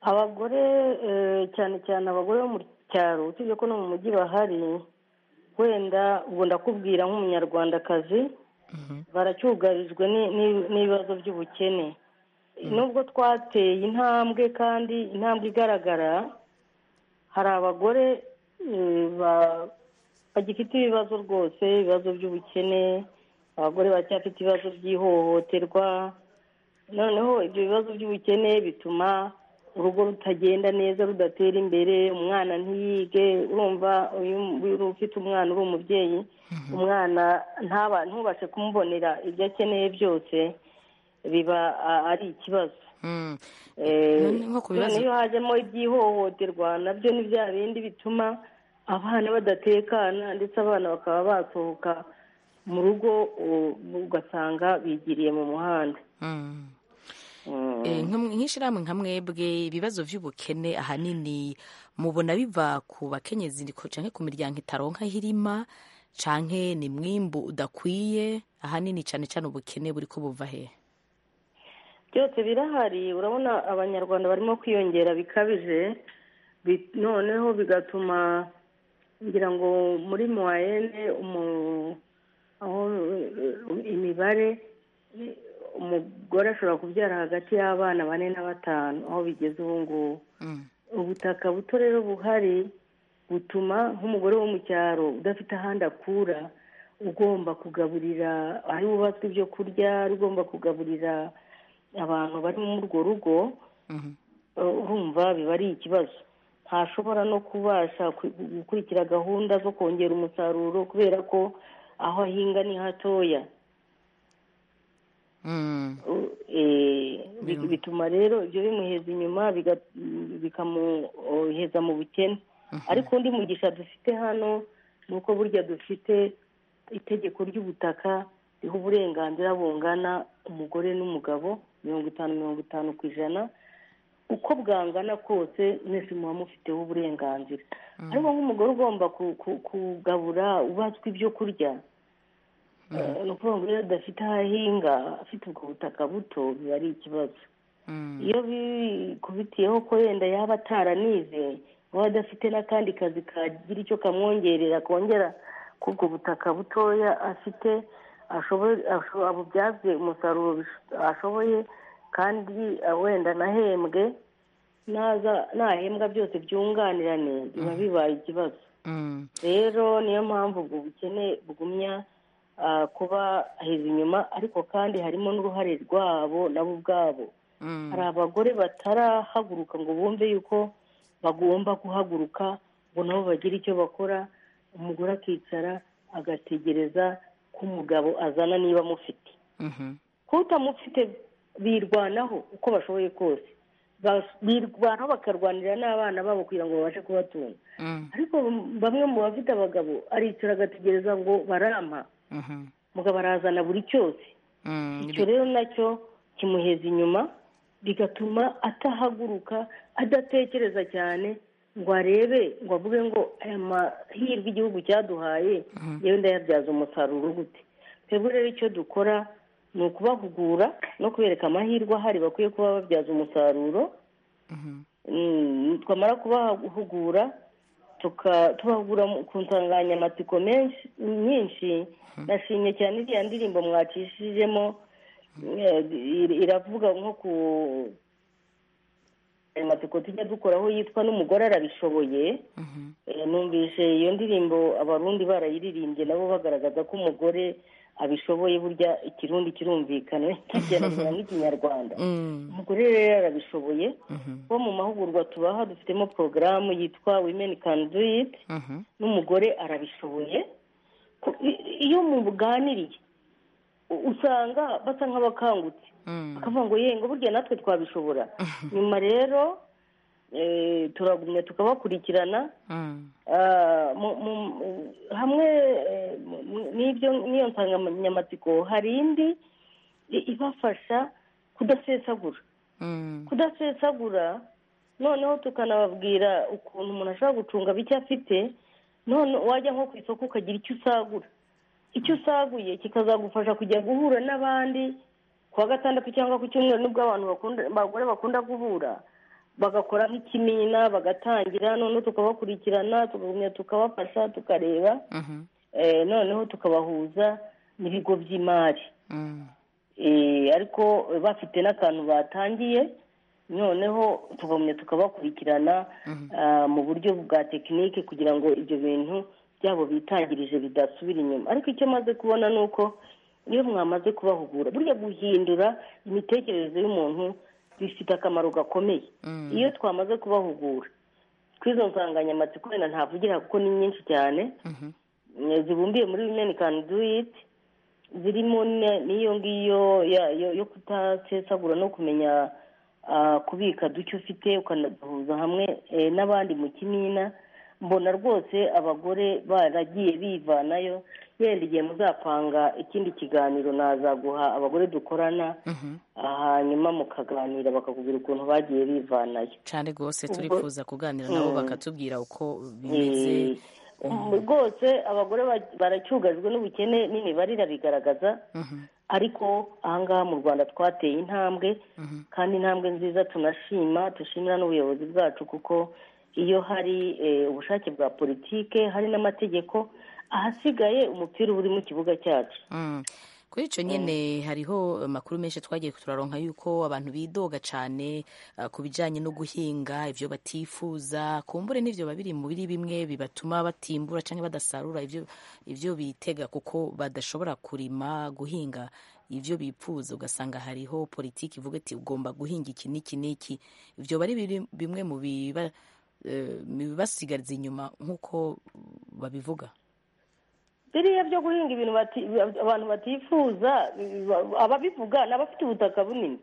abagore eh, cyane cyane abagore bo mu cyaro usibye ko no mu mujyi bahari wenda ubwo ndakubwira nk'umunyarwandakazi baracyugarijwe ni- ni- n'ibibazo by'ubukene nubwo twateye intambwe kandi intambwe igaragara hari abagore eh, ba- bagifite ibibazo rwose ibibazo by'ubukene abagore baracyafite ibibazo by'ihohoterwa noneho ibyo bibazo by'ubukene bituma urugo rutagenda neza rudatera imbere umwana ntiyige urumva uyu uyu ufite umwana uri umubyeyi umwana ntaba ntubashe kumubonera ibyo akeneye byose biba a- ari ikibazo Mm. Eh, None nko ku bibazo- none iyo hajemo iby'ihohoterwa nabyo ni bya bindi bituma abana badatekana ndetse abana bakaba basohoka mu rugo u- ugasanga bigiriye mu muhanda Mm. Mm. Eh, nkam- nk'ishirahamwe nka mwebwe ibibazo by'ubukene ahanini mubona biva ku bakenyezi ni ko- canke ku miryango itaronka aho irima canke ni mwimbu udakwiye ahanini cane cane ubukene buriko buva hehe byose birahari urabona abanyarwanda barimo kwiyongera bikabije bi- noneho bigatuma ngira ngo muri moyenne umu- aho eh, imibare eh, umugore ashobora kubyara hagati y'abana bane na batanu aho bigeze ubu ngubu ubutaka buto rero buhari butuma nk'umugore wo mu cyaro udafite ahandi akura ugomba kugaburira ari wubatswe ibyo kurya ari ugomba kugaburira abantu bari muri urwo rugo eh, urumva biba ari ikibazo ntashobora no kubasha ku- gukurikira gahunda zo kongera umusaruro kubera ko aho ahinga ni hatoya bituma rero ibyo bimuheza inyuma biga- bikamuheza mu bukene ariko undi mugisha dufite hano ni uko burya dufite itegeko ry'ubutaka riha uburenganzira bungana umugore n'umugabo mirongo itanu mirongo itanu ku ijana uko bwangana kose mwese muba mufiteho uburenganzira ariko nk'umugore ugomba ku- ku- kugabura ubatswe ibyo kurya Eh, ni ukuvuga ngo iyo adafite aho ahinga afite ubwo butaka buto biba ari ikibazo iyo bikubitiyeho ko wenda yaba ataranize uba adafite n'akandi kazi kagira icyo kamwongerera kongera kuri ubwo butaka butoya afite ashoboye asho- abubyaze umusaruro bish- ashoboye kandi eh, wenda anahembwe naza nahembwa byose byunganirane biba bibaye ikibazo rero niyo mpamvu ubwo bukene bugumya ah, kuba heza inyuma ariko kandi harimo n'uruhare rwabo nabo ubwabo hari abagore batarahaguruka ngo bumve yuko bagomba guhaguruka ngo nabo bagire icyo bakora umugore akicara agategereza ko umugabo azana niba amufite kuba utamufite birwanaho uko bashoboye kose Ba- birwanaho bakarwanira n'abana babo kugira ngo babashe kubatunga ariko bamwe mu bafite abagabo aricara agategereza ngo barampa umugabo arazana buri cyose icyo rero nacyo kimuheza inyuma bigatuma atahaguruka adatekereza cyane ngo arebe ngo avuge ngo aya mahirwe igihugu cyaduhaye yewe ndayabyaza umusaruro gute twebwe rero icyo dukora ni ukubahugura no kubereka amahirwe ahari bakwiye kuba babyaza umusaruro Mm, twamara kubahugura tuka- tubahugura mu- ku nsanganyamatsiko menshi nyinshi nashimye cyane iriya ndirimbo mwacishijemo eh, ir- iravuga nko ku amatsiko tujya dukoraho yitwa n'umugore arabishoboye Eh, numvise iyo ndirimbo abarundi barayiririmbye nabo bagaragaza ko umugore abishoboye burya ikirundi kirumvikana ntagerageza nk'ikinyarwanda umugore rero arabishoboye bo mu mahugurwa tubaha dufitemo porogaramu yitwa women can do it n'umugore arabishoboye Ku- i- iyo mubuganiriye u- usanga basa nk'abakangutse bakavuga ngo yengo burya natwe twabishobora nyuma rero eh, turagumya tukabakurikirana Ah, mu- mu- hamwe eh, mu- n'ibyo n'iyo nsanganyamatsiko hari indi i- ibafasha kudasesagura kudasesagura noneho tukanababwira ukuntu umuntu ashobora gucunga bike afite none wajya nko ku isoko ukagira icyo usagura icyo usaguye kikazagufasha kujya guhura n'abandi ku wa gatandatu cyangwa ku cyumweru nubwo abantu bakunda abagore bakunda guhura bagakora nk'ikimina bagatangira noneho tukabakurikirana tukagumya tukabafasha tukareba eh, noneho tukabahuza n'ibigo by'imari Eh, ariko eh, bafite n'akantu batangiye noneho tugumya tukabakurikirana ah, mu buryo bwa tekinike kugira ngo ibyo bintu byabo bitangirije bidasubira inyuma ariko icyo maze kubona ni uko iyo mwamaze kubahugura burya guhindura imitekerereze y'umuntu bifite akamaro gakomeye iyo twamaze kubahugura tw'izo nsanganyamatsiko wenda ntavugira kuko ni nyinshi cyane Eh, zibumbiye muri women can do it zirimo ne- n'iyo ngiyo ya- yo- yo kutasesagura no kumenya ah, kubika duke ufite ukanaduhuza hamwe eh, n'abandi mu kimina mbona rwose abagore baragiye bivanayo yenda igihe muzapanga ikindi kiganiro nazaguha abagore dukorana hanyuma mukaganira bakakubwira ukuntu bagiye bivanayo cyane rwose Ubwo- turifuza kuganira nabo Mm. bakatubwira uko bimeze Eh, rwose abagore ba- baracyugajwe n'ubukene n'imibare irabigaragaza ariko ahangaha mu rwanda twateye intambwe kandi intambwe nziza tunashima dushimira n'ubuyobozi bwacu kuko iyo hari eh, ubushake bwa politike hari n'amategeko ahasigaye umupira uba uri mu kibuga cyacu Mm. kuri icyo nyine hariho amakuru menshi twagiye turaronka yuko abantu bidoga cyane eh, ku bijyanye no guhinga ibyo batifuza kumbure n'ibyo babiri mu biri bimwe bibatuma batimbura cyangwa badasarura ibyo ibyo bitega kuko badashobora kurima guhinga ibyo bipfuza ugasanga hariho politiki ivuga iti ugomba guhinga iki n'iki n'iki ibyo bari biri- bimwe mu biba- eh, mu bibasigaza inyuma nk'uko babivuga biriya byo guhinga ibintu bati- abantu batifuza ba- ababivuga ni abafite ubutaka bunini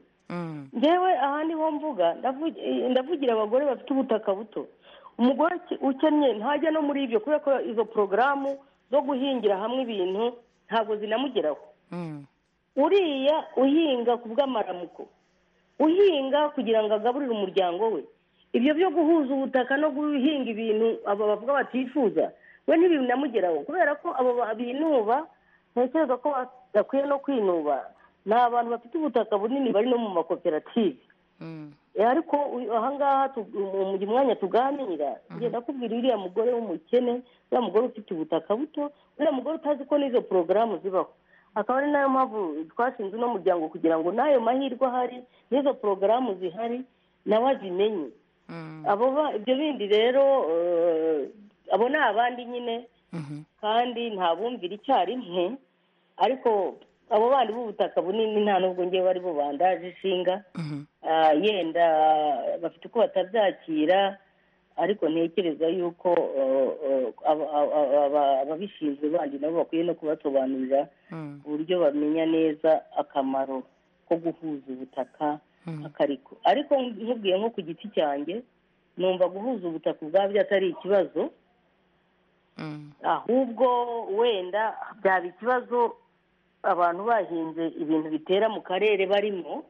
ngewe aha niho mvuga ndavu- eh, ndavugira abagore bafite ubutaka buto umugore uke- ukennye ntajya no muri ibyo kubera ko izo porogaramu zo guhingira hamwe ibintu ntabwo zinamugeraho uriya uhinga ku bw'amaramuko uhinga kugira ngo agaburire umuryango we ibyo byo guhuza ubutaka no guhinga ibintu aba bavuga batifuza we ntibinamugeraho kubera ko abo ba- binuba ntekereza ko bakwiye no kwinuba ni abantu bafite ubutaka bunini bari no mu makoperative Eh, ariko uyu- ahangaha tu- mu mu mwanya tuganira ngenda kubwira uriya mugore w'umukene uriya mugore ufite ubutaka buto uriya mugore utazi ko n'izo porogaramu zibaho akaba ari nayo mpamvu twashinze uno muryango kugira ngo n'ayo mahirwe ahari n'izo porogaramu zihari nawe azimenye abo ba- ibyo bindi rero eh, abo ni abandi nyine kandi nta bumvira icyarimwe ariko abo bandi b'ubutaka bunini nta nubwo ngewe ari bo bandaje ishinga Ah, yenda bafite uko batabyakira ariko ntekereza yuko eh, eh, aba- aba- aba- ababishinzwe bandi nabo bakwiye no kubasobanurira uburyo bamenya neza akamaro ko guhuza ubutaka akariko ariko nkubwiye nko ku giti cyanjye numva guhuza ubutaka ubwabyo atari ikibazo ahubwo wenda byaba ikibazo abantu bahinze ibintu bitera mu karere barimo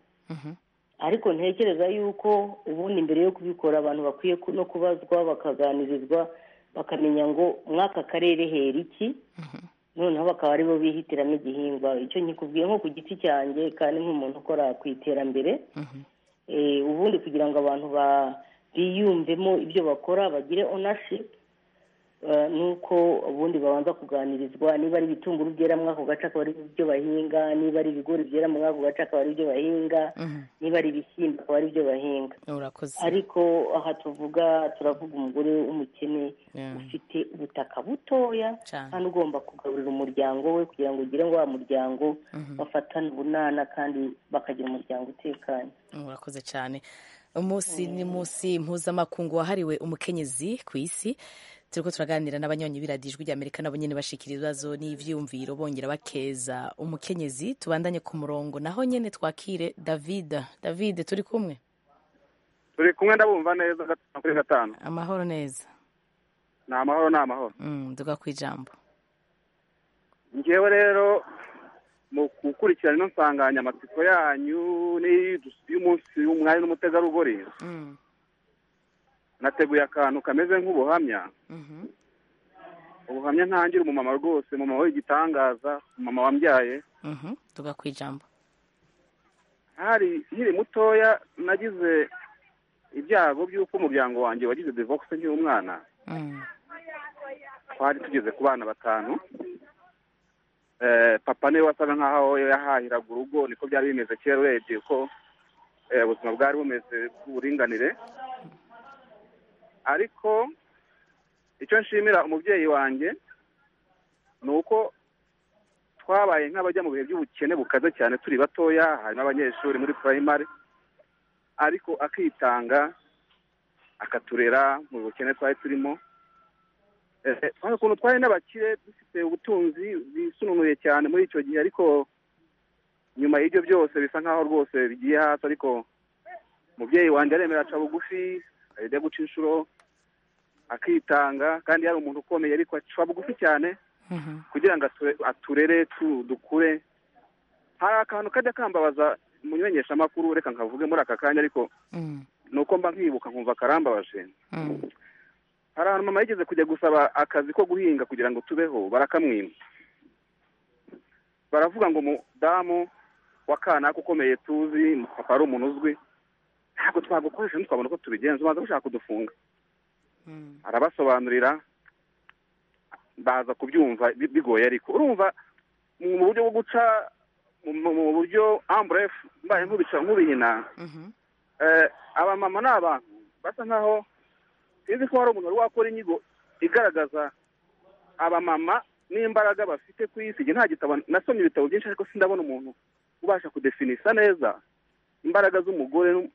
ariko ntekereza yuko ubundi mbere yo kubikora abantu bakwiye ku- no kubazwa bakaganirizwa bakamenya ngo mw'aka karere hera iki noneho bakaba aribo bihitiramo igihingwa icyo nkikubwiye nko ku giti cyanjye kandi nk'umuntu ukora ku iterambere Eh, ubundi kugira ngo abantu ba- biyumvemo ibyo bakora bagire ownership eh, ni uko ubundi babanza kuganirizwa niba ari ibitunguru byera muri ako gace akaba ari ibyo bahinga niba ari ibigori byera muri ako gace akaba ari ibyo bahinga niba ari ibishyimbo akaba ari ibyo bahinga urakoze ariko aha tuvuga turavuga umugore w'umukene ufite ubutaka butoya kandi ugomba kugaburira umuryango we kugira ngo ugire ngo wa muryango bafatane ubunana kandi bakagira umuryango utekanye murakoze cyane umunsi ni munsi mpuzamakungu wahariwe umukenyezi ku isi turiko turaganira n'abanyonyi biradijwi ry'amerika nabo nyene bashikira ibibazo n'ivyiyumviro bongera bakeza umukenyezi tubandanye ku murongo naho nyene twakire david david turi kumwe turi kumwe ndabumva neza gatanu kuri gatanu amahoro neza ni amahoro ni amahoro mm, duga ku ijambo ngewe rero mu gukurikirana ino nsanganyamatsiko yanyu n'iyi- y'umunsi w'umwari n'umutegarugori Mm, nateguye akantu kameze nk'ubuhamya mhm, ubuhamya ntangira umumama rwose umumama w'igitangaza umumama wambyaye mhm, duga ku ijambo hari nkiri mutoya nagize ibyago by'uko umuryango wanjye wagize divorce nkiri umwana Mm, twari tugeze ku bana batanu Eh, papa niwe wasaga nk'aho yahahiraga urugo niko byari bimeze kera urebye ko eh, ubuzima bwari bumeze bw'uburinganire ariko icyo nshimira umubyeyi wanjye ni uko twabaye nk'abajya mu bihe by'ubukene bukaze cyane turi batoya harimo abanyeshuri muri primary ariko akitanga akaturera mu bukene twari turimo Eh, kandi ukuntu twari n'abakire dufite ubutunzi bisununuye cyane muri icyo gihe ariko nyuma y'ibyo byose bisa nk'aho rwose bigiye hasi ariko umubyeyi wanjye aremera aca bugufi ajya guca inshuro akitanga kandi yari umuntu ukomeye ariko aca bugufi cyane mhm, kugira ngo ature- aturere tu- dukure hari akantu kajya kambabaza mu menyeshamakuru reka nkavuge muri aka kanya ariko mm, ni uko mba nkibuka nkumva akarambabaje mm, hari ahantu mama yigeze kujya gusaba akazi ko guhinga kugira ngo tubeho barakamwima baravuga ngo umudamu wa kanaka ukomeye tuzi papa ari umuntu uzwi ntabwo twagukoresha ntitwabona uko tubigenza ubanza gushaka kudufunga mm, arabasobanurira baza kubyumva bi- bigoye ariko urumva mu mu buryo bwo guca mu- mu buryo amburefu mbaye nk'ubica nk'ubihina mhm, Eh, abamama ni abantu basa nkaho sinzi ko hari umuntu wari wakora inyigo igaragaza abamama n'imbaraga bafite ku isi Njye nta gitabo nasomye ibitabo byinshi ariko sindabona umuntu ubasha kudefinisa neza imbaraga z'umugore no-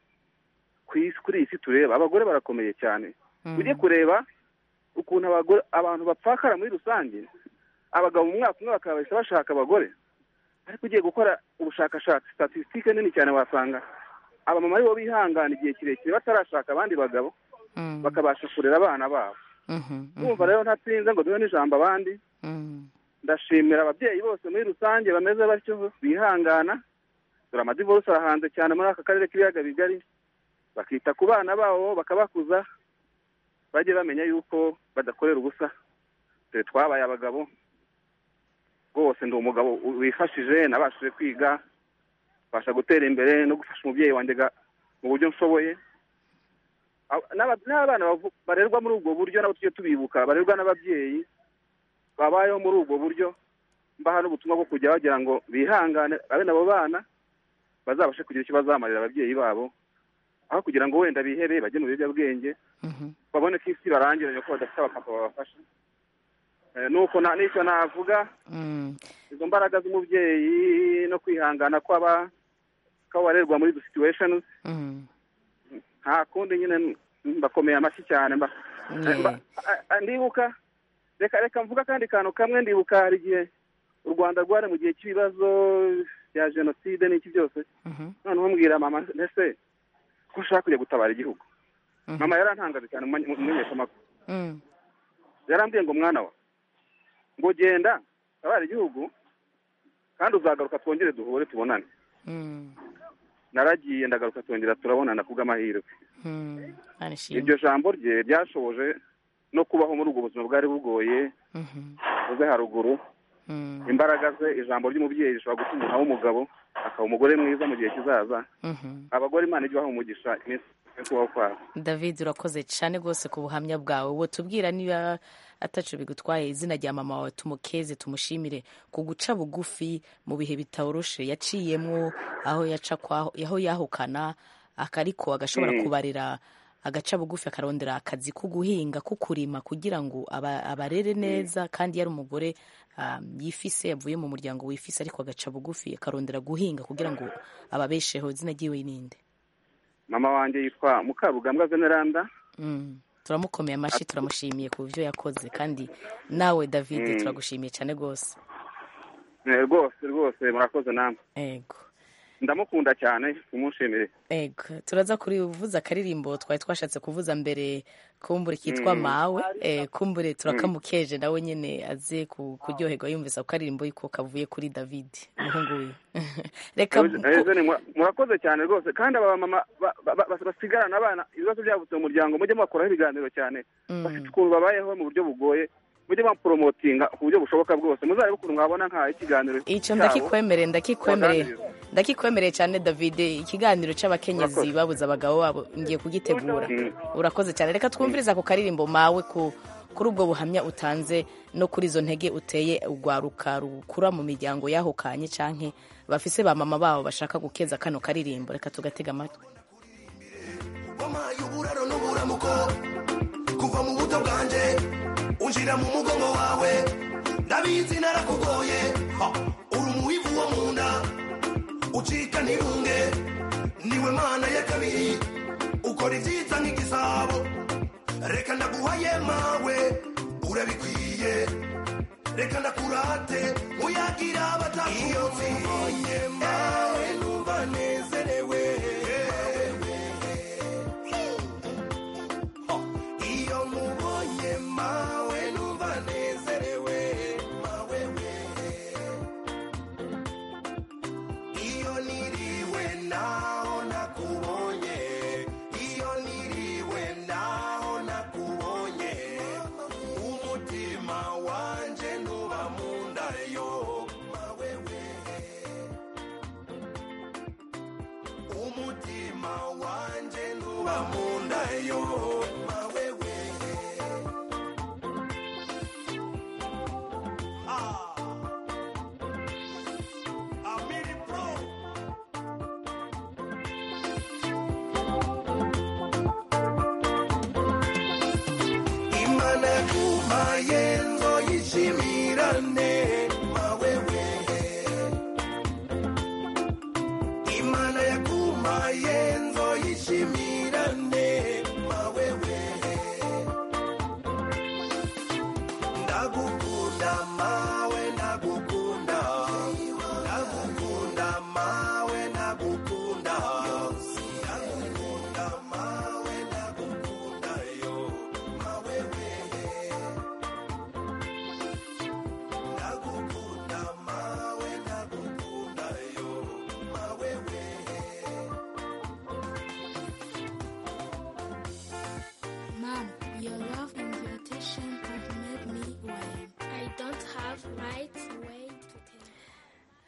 ku isi kuri iyi si tureba abagore barakomeye cyane mm, ujye kureba ukuntu abagore abantu bapfakara muri rusange abagabo mu mwaka umwe bakabasha bashaka abagore ariko ugiye gukora ubushakashatsi statisitike nini cyane wasanga abamama aribo bihangana igihe kirekire batarashaka abandi bagabo bakabasha kurera abana babo urumva rero ntatsinze ngo duhe n'ijambo abandi ndashimira ababyeyi bose muri rusange bameze batyo bihangana dore amadivorisi arahanze cyane muri aka karere k'ibiyaga bigari bakita ku bana babo bakabakuza bajye bamenya yuko badakorera ubusa dore twabaye abagabo rwose ndi umugabo wifashije nabashije kwiga mbasha gutera imbere no gufasha umubyeyi wanjye ga- mu buryo nshoboye Ab- n'aba- n'abana bavu- barerwa muri ubwo buryo nabo tujye tubibuka barerwa n'ababyeyi babayeho muri ubwo buryo mbaha n'ubutumwa bwo kujya bagira ngo bihangane abe nabo bana bazabashe kugira icyo bazamarira ababyeyi babo aho kugira ngo wenda bihebe bajye mu biyobyabwenge babone ko isi barangiranye ko badafite abapapa babafasha Eh, nuko nta- n'icyo navuga izo mbaraga z'umubyeyi no kwihangana kw'aba kw'abarerwa muri izo situations nta kundi nyine mbakomeye amashyi cyane mba- mba- a- a- ndibuka reka reka mvuga kandi kantu kamwe ndibuka hari igihe u rwanda rwari mu gihe cy'ibibazo bya jenoside n'iki byose noneho mbwira mama mbese ko ushaka kujya gutabara igihugu mama yarantangaje cyane mu mu- mu menyeshamakuru yarambwiye ngo mwana wa ngo genda tabara igihugu kandi uzagaruka twongere duhure tubonane naragiye ndagaruka twongera turabonana kubw'amahirwe iryo jambo rye ryashoboje no kubaho muri ubwo buzima bwari bugoye uze haruguru imbaraga ze ijambo ry'umubyeyi rishobora gutuma umuntu aba umugabo akaba umugore mwiza mu gihe kizaza abagore imana ijye ibaha umugisha iminsi yo kubaho kwabo david urakoze cyane rwose ku buhamya bwawe wowe tubwira niba atacu bigutwaye izina rya mama wawe tumukeze tumushimire ku guca bugufi mu bihe bitoroshe yaciyemo aho yaca kwaho aho yahukana akariko agashobora Mm. kubarira agaca bugufi akarondera akazi ko guhinga ko kurima kugira ngo aba- abarere neza kandi yari umugore um, yifise yavuye mu muryango wifise ariko agaca bugufi akarondera guhinga kugira ngo ababesheho izina ryiwe ni inde mama wanjye yitwa mukarugambwa veneranda Mm. turamukomeye amashyi turamushimiye ku buryo yakoze kandi nawe david Mm. turagushimiye cyane rwose Eh, rwose rwose murakoze namwe ego ndamukunda cyane mumunshimire ego turaza kuri uvuza akaririmbo twari twashatse kuvuza mbere kumbure kitwa Mm. mawe eh, kumbure Mm. turakamukeje nawe nyine aze ku- kuryoherwa yumvise ako karirimbo yuko kavuye kuri david umuhungu wiwe reka Eugene- Eugene, mura- murakoze cyane rwose kandi aba bamama ba- ba- ba- basigarana abana ibibazo byavutse mu muryango mujye mubakuraho ibiganiro cyane bafite ukuntu babayeho mu buryo bugoye mujye baporomotinga ku buryo bushoboka bwose muzarebe ukuntu mwabona nka ikiganiro icyo cyabo ndakikwemereye ndakikwemereye baganiriza ndakikwemereye cyane david ikiganiro cy'abakenyezi Murakoze. babuze abagabo babo ngiye kugitegura Mm. urakoze cyane reka twumvirize ako karirimbo mawe ku kuri ubwo buhamya utanze no kuri izo ntege uteye urwaruka rukura mu miryango yahukanye canke bafise ba mama babo bashaka gukeza kano karirimbo reka tugatega amatwi wampaye uburaro n'uburamuko kuva mu buto bwanjye unjira mu mugongo wawe ndabizi narakugoye ha, uri umuhivu wo mu nda ucika ntibunge niwe mana ya kabiri ukora ibyiza nk'igisabo reka ndaguhaye mawe urabikwiye reka ndakurate muyagira abatakuzi iyo nkubonye mawe numva nezerewe iyo nkubonye mawe numva nezerewe mawe we iyo niriwe naho nakubonye iyo niriwe naho nakubonye umutima wanje ntuba mu ndayo mawe we umutima wanje ntuba mu ndayo mawe we ah, Amiri Pro. imana yaguhaye ngo yishimirane mawe we imana yaguhaye ngo yishimirane mawe we ndagukunda mawe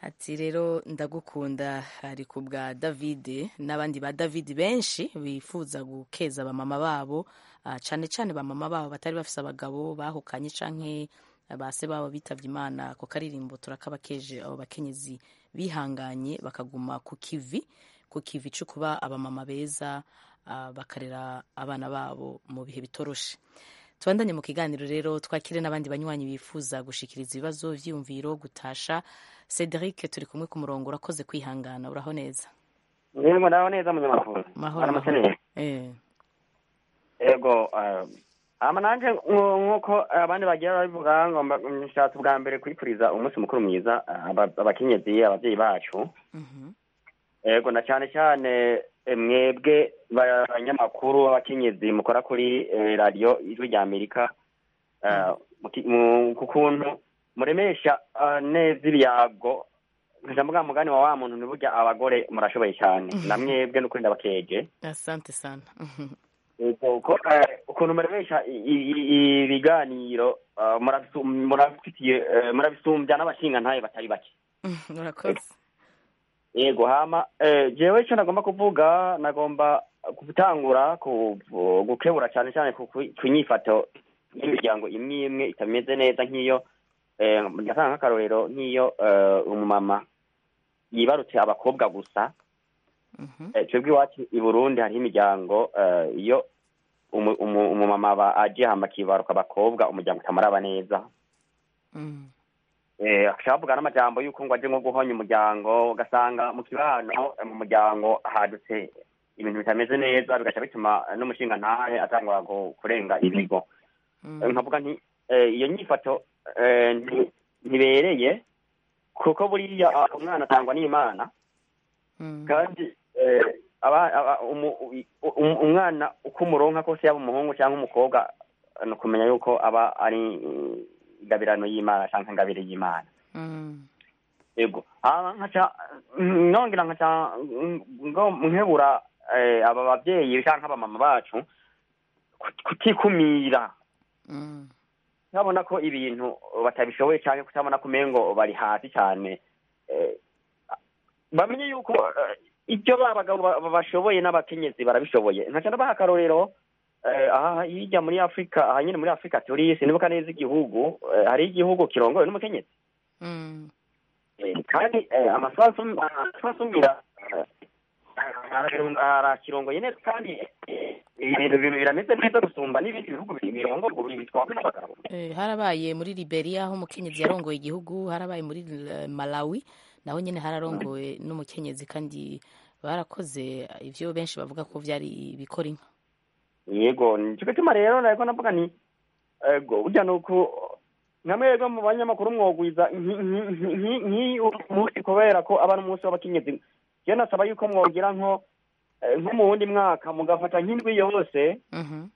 ati rero ndagukunda ari ku bwa david n'abandi ba david benshi bifuza gukeza abamama babo ah, cyane cyane bamama babo batari bafise abagabo bahukanye canke base babo bitavye imana ku karirimbo turakabakeje abo bakenyezi bihanganye bakaguma ku kivi ku kivi cyo kuba abamama beza ah, bakarera abana babo mu bihe bitoroshe tubandanye mu kiganiro rero twakire n'abandi banywanyi bifuza gushikiriza ibibazo vyiyumviro gutasha cedric turi kumwe ku murongo urakoze kwihangana uraho neza yego naho neza munyamakuru Mahoro, aramutse mahoro. neza Eh, yego eh, ama nanjye nko- nk'uko abandi bagira babivuga ngomba nshatse ubwa mbere kwikuriza umunsi mukuru mwiza eh, aba- abakenyezi ababyeyi bacu mhm. yego na cyane cyane eh, mwebwe ba- abanyamakuru abakenyezi mukora kuri eh, radiyo ijwi rya amerika eh, muki- mu- ku kuntu muremesha eh, neza ibyago nkaja mvuga mugani wa wa muntu ntiburya abagore murashoboye cyane na mwebwe n'ukuri ndabakeje asante sana Mhm. uko eh, ukuntu muremesha i- i- i- ibiganiro eh, murabisu- murabifitiye eh, murabisumbya n'abashinga ntayo batari bake urakoze yego hama eh, jewe icyo nagomba kuvuga nagomba gutangura ku- gukebura cyane cyane ku ku- ku nyifato y'imiryango imwe imwe itameze neza nk'iyo eh, ndatanga nk'akarorero nk'iyo eh, umumama yibarutse abakobwa gusa Eh, twebwe iwacu i burundi hariho imiryango eh, iyo umu- umu- umumama aba aje hama akibaruka abakobwa umuryango utamuraba neza Mm. Eh, ashaka kuvuga n'amajambo y'uko ngo aje nko guhonya umuryango ugasanga mu kibano eh, mu muryango hadutse ibintu bitameze neza bigaca bituma eh, n'umushinga ntahe atangura gu- kurenga ibigo Eh, nkavuga nti eh, iyo nyifato eh, nti- ntibereye kuko buriya ah, umwana atangwa n'imana kandi eh, aba- aba- umu- u- u- umwana uko umuronka kose yaba umuhungu cyangwa umukobwa ni ukumenya yuko aba ari mm, ingabirano y'imana cyangwa ingabire y'imana Mm. yego hama nkaca mm, nongera nkaca mm, ngo nkebura eh, aba babyeyi canke abamama bacu ku- kutikumira Mm. babona ko ibintu batabishoboye canke kutabona ko umengo bari hasi cane eh, bamenye yuko eh, ibyo ba bagabo ba- ba- bashoboye n'abakenyezi barabishoboye nkaca ndabaha akarorero eh, aha hirya muri afurika aha nyine muri afurika turi sinibuka neza igihugu eh, hari igihugu kirongowe n'umukenyezi Mm. Eh, kandi eh, amasasu asumira arakirongoye neza kandi eh, ibintu bi- birameze neza gusumba n'ibindi bihugu bi- birongorwa buri bitwagwe n'abagabo Eh, harabaye muri liberia aho umukenyezi yarongoye igihugu harabaye muri eh, malawi naho nyine hararongowe n'umukenyezi kandi barakoze ivyo benshi bavuga ko vyari bikora inka yego nicyo gituma rero nariko navuga ni ego burya ni uko nka mwebwe mu banyamakuru mwogwiza nki- nki- nki- nki- nk'iyu munsi kubera ko aba ari umunsi w'abakenyezi jewe nasaba yuko mwogira nko eh, nko mu wundi mwaka mugafata nk'indwi yose Mhm.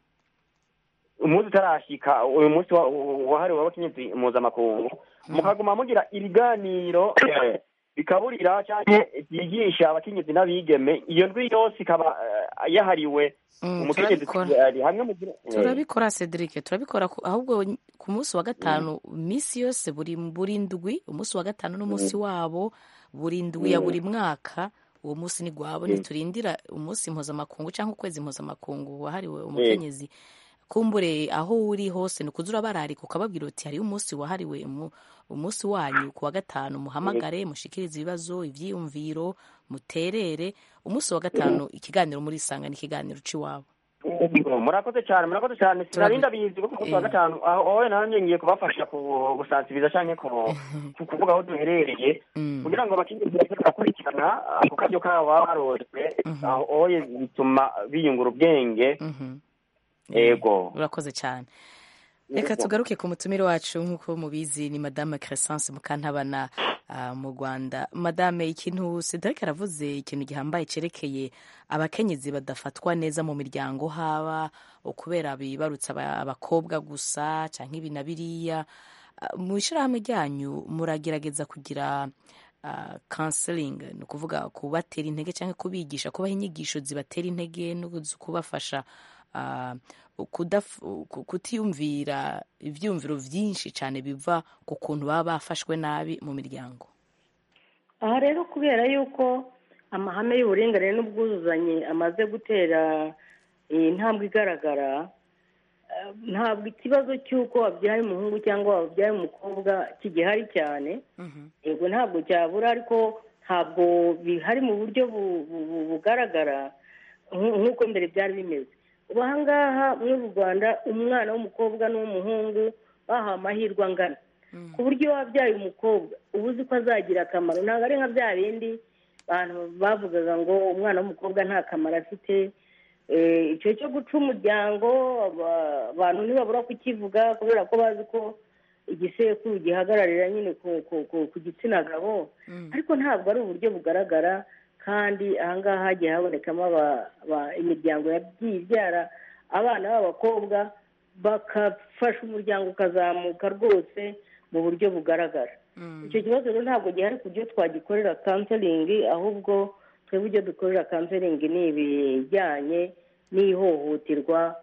umunsi utarashika uyu munsi wa- wa- wahariwe abakenyezi mpuzamakungu mukaguma mugira ibiganiro eh, bikaburira cyangwa byigisha abakenyezi n'abigeme iyo ndwi yose ikaba eh, yahariwe Mm, umukenyezi turabikora. ari hamwe mu turabikora cedric turabikora ku- ahubwo n- ku munsi wa gatanu minsi yose buri buri ndwi umunsi wa gatanu n'umunsi Mm. wabo buri ndwi ya Mm. buri mwaka uwo munsi ni gwabo Mm. ntiturindira umunsi mpuzamakungu cyangwa ukwezi mpuzamakungu wahariwe Eh, umukenyezi kumbure aho uri hose ni ukuza urabararika ukababwira uti hariho umunsi wahariwe umu- umunsi wanyu ku wa gatanu muhamagare mushikirize ibibazo ivyiyumviro muterere umunsi wa gatanu ikiganiro muri isanga ni ikiganiro c'iwabo yego, murakoze cyane murakoze cyane sinarinda bizi kuko ku munsi wa gatanu aho wowe nanjye ngiye kubafasha ku gusansibiza cyangwa ku ku kuvuga aho duherereye kugira ngo abakenyezi baze barakurikirana ako karyo kabo baba barozwe aho oye bituma biyungura ubwenge yego urakoze cyane reka tugaruke ku mutumire wacu nk'uko mubizi ni madame crescence mukantabana ah, mu rwanda madame ikintu cedric aravuze ikintu gihambaye cyerekeye abakenyezi badafatwa neza mu miryango haba ukubera bibarutse aba- abakobwa gusa cyangwa ibi na biriya Ah, mu ishyirahamwe ryanyu muragerageza kugira ah, counseling ni ukuvuga kubatera intege cyangwa kubigisha kubaha inyigisho zibatera intege no kuzi- kubafasha ah, kudaf- ku- kutiyumvira ibyumviro byinshi cyane biva ku kuntu baba bafashwe nabi mu miryango aha rero kubera yuko amahame y'uburinganire n'ubwuzuzanye amaze gutera iyi ntambwe igaragara eh, ntabwo ikibazo cy'uko wabyaye umuhungu cyangwa wabyaye umukobwa kigihari cyane yego ntabwo cyabura ariko ntabwo bihari mu buryo bu- bu- bu- bugaragara nk- nk'uko mbere byari bimeze ubu ahangaha muri mu rwanda umwana w'umukobwa n'uw'umuhungu bahawe amahirwe angana ku buryo wabyaye umukobwa uba uzi ko azagira akamaro ntabwo ari nka bya bindi abantu bavugaga ngo umwana w'umukobwa nta kamaro afite Eh, icyo cyo guca umuryango aba- abantu ntibabura kukivuga kubera ko bazi ko igisekuru gihagararira nyine ku- ku- ku- ku gitsina gabo ariko ntabwo ari uburyo bugaragara kandi ahangaha hagiye habonekamo aba- aba- imiryango yagiye ibyara abana b'abakobwa bagafasha umuryango ukazamuka rwose mu buryo bugaragara icyo kibazo rero ntabwo gihari ku byo twagikorera kanselingi ahubwo twebwe ibyo dukorera kanselingi ni ibijyanye n'ihohoterwa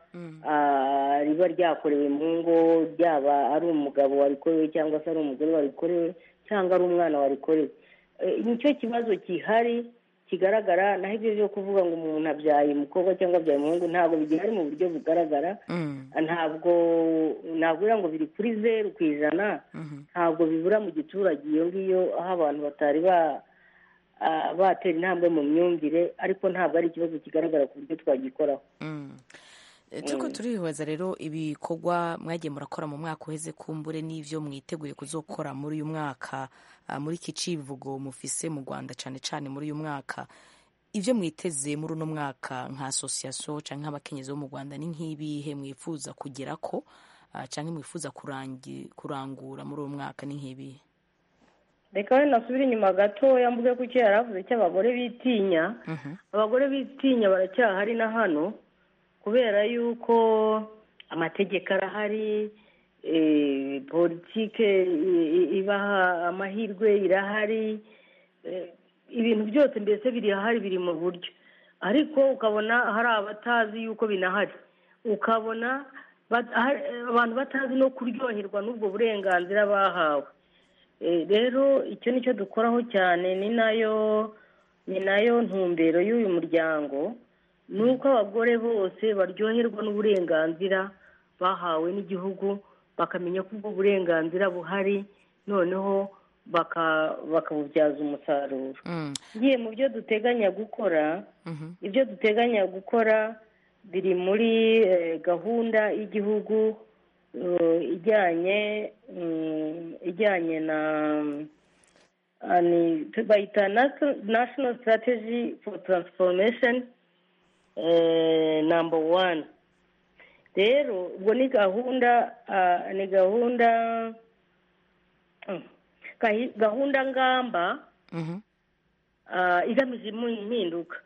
ah, riba ryakorewe mu ngo ryaba ari umugabo warikorewe cyangwa se ari umugore warikorewe cyangwa ari umwana warikorewe Eh, nicyo kibazo kihari kigaragara naho ibyo byo kuvuga ngo umuntu abyaye umukobwa cyangwa abyaye umuhungu ntabwo bigihari mu buryo bugaragara ntabwo navuga ngo biri kuri zeru ku ijana ntabwo bibura mu giturage iyo ngiyo aho abantu batari ba ah, batera intambwe mu myumvire ariko ntabwo ari ikibazo kigaragara ku buryo twagikoraho Eh, turiko Mm. turihweza rero ibikorwa mwagiye murakora mu mwaka uheze kumbure n'ivyo mwiteguye kuzokora muri uyu mwaka ah, muri iki civugo mufise mu rwanda cane cane muri uyu mwaka ivyo mwiteze muri uno mwaka nka asosiyasiyo canke abakenyezi bo mu rwanda ni nk'ibihe mwifuza kugerako ah, canke mwifuza kurangi- kurangura muri uwo mwaka ni nk'ibihe reka wenda nsubire inyuma gatoya mvuge ko icyo yari avuze cy'abagore bitinya abagore bitinya baracyahari na hano kubera yuko amategeko arahari eh, politike i- i- ibaha amahirwe irahari eh, ibintu byose mbese birahari biri mu buryo ariko ukabona hari abatazi yuko binahari ukabona bat- hari- abantu batazi no kuryoherwa n'ubwo burenganzira bahawe Eh, rero icyo ni cyo dukoraho cyane ni nayo ni nayo ntumbero y'uyu muryango ni uko abagore bose baryoherwa n'uburenganzira bahawe n'igihugu bakamenya ko ubwo burenganzira buhari noneho baka- bakabubyaza umusaruro ngiye mu byo duteganya gukora ibyo duteganya gukora biri muri eh, gahunda y'igihugu eh, ijyanye mm, ijyanye na ah, ni- tu- bayita National- national strategy for transformation eh, number one rero ubwo ni gahunda ah, ni gahunda mm, gahi- gahunda ngamba ah, igamije imu- impinduka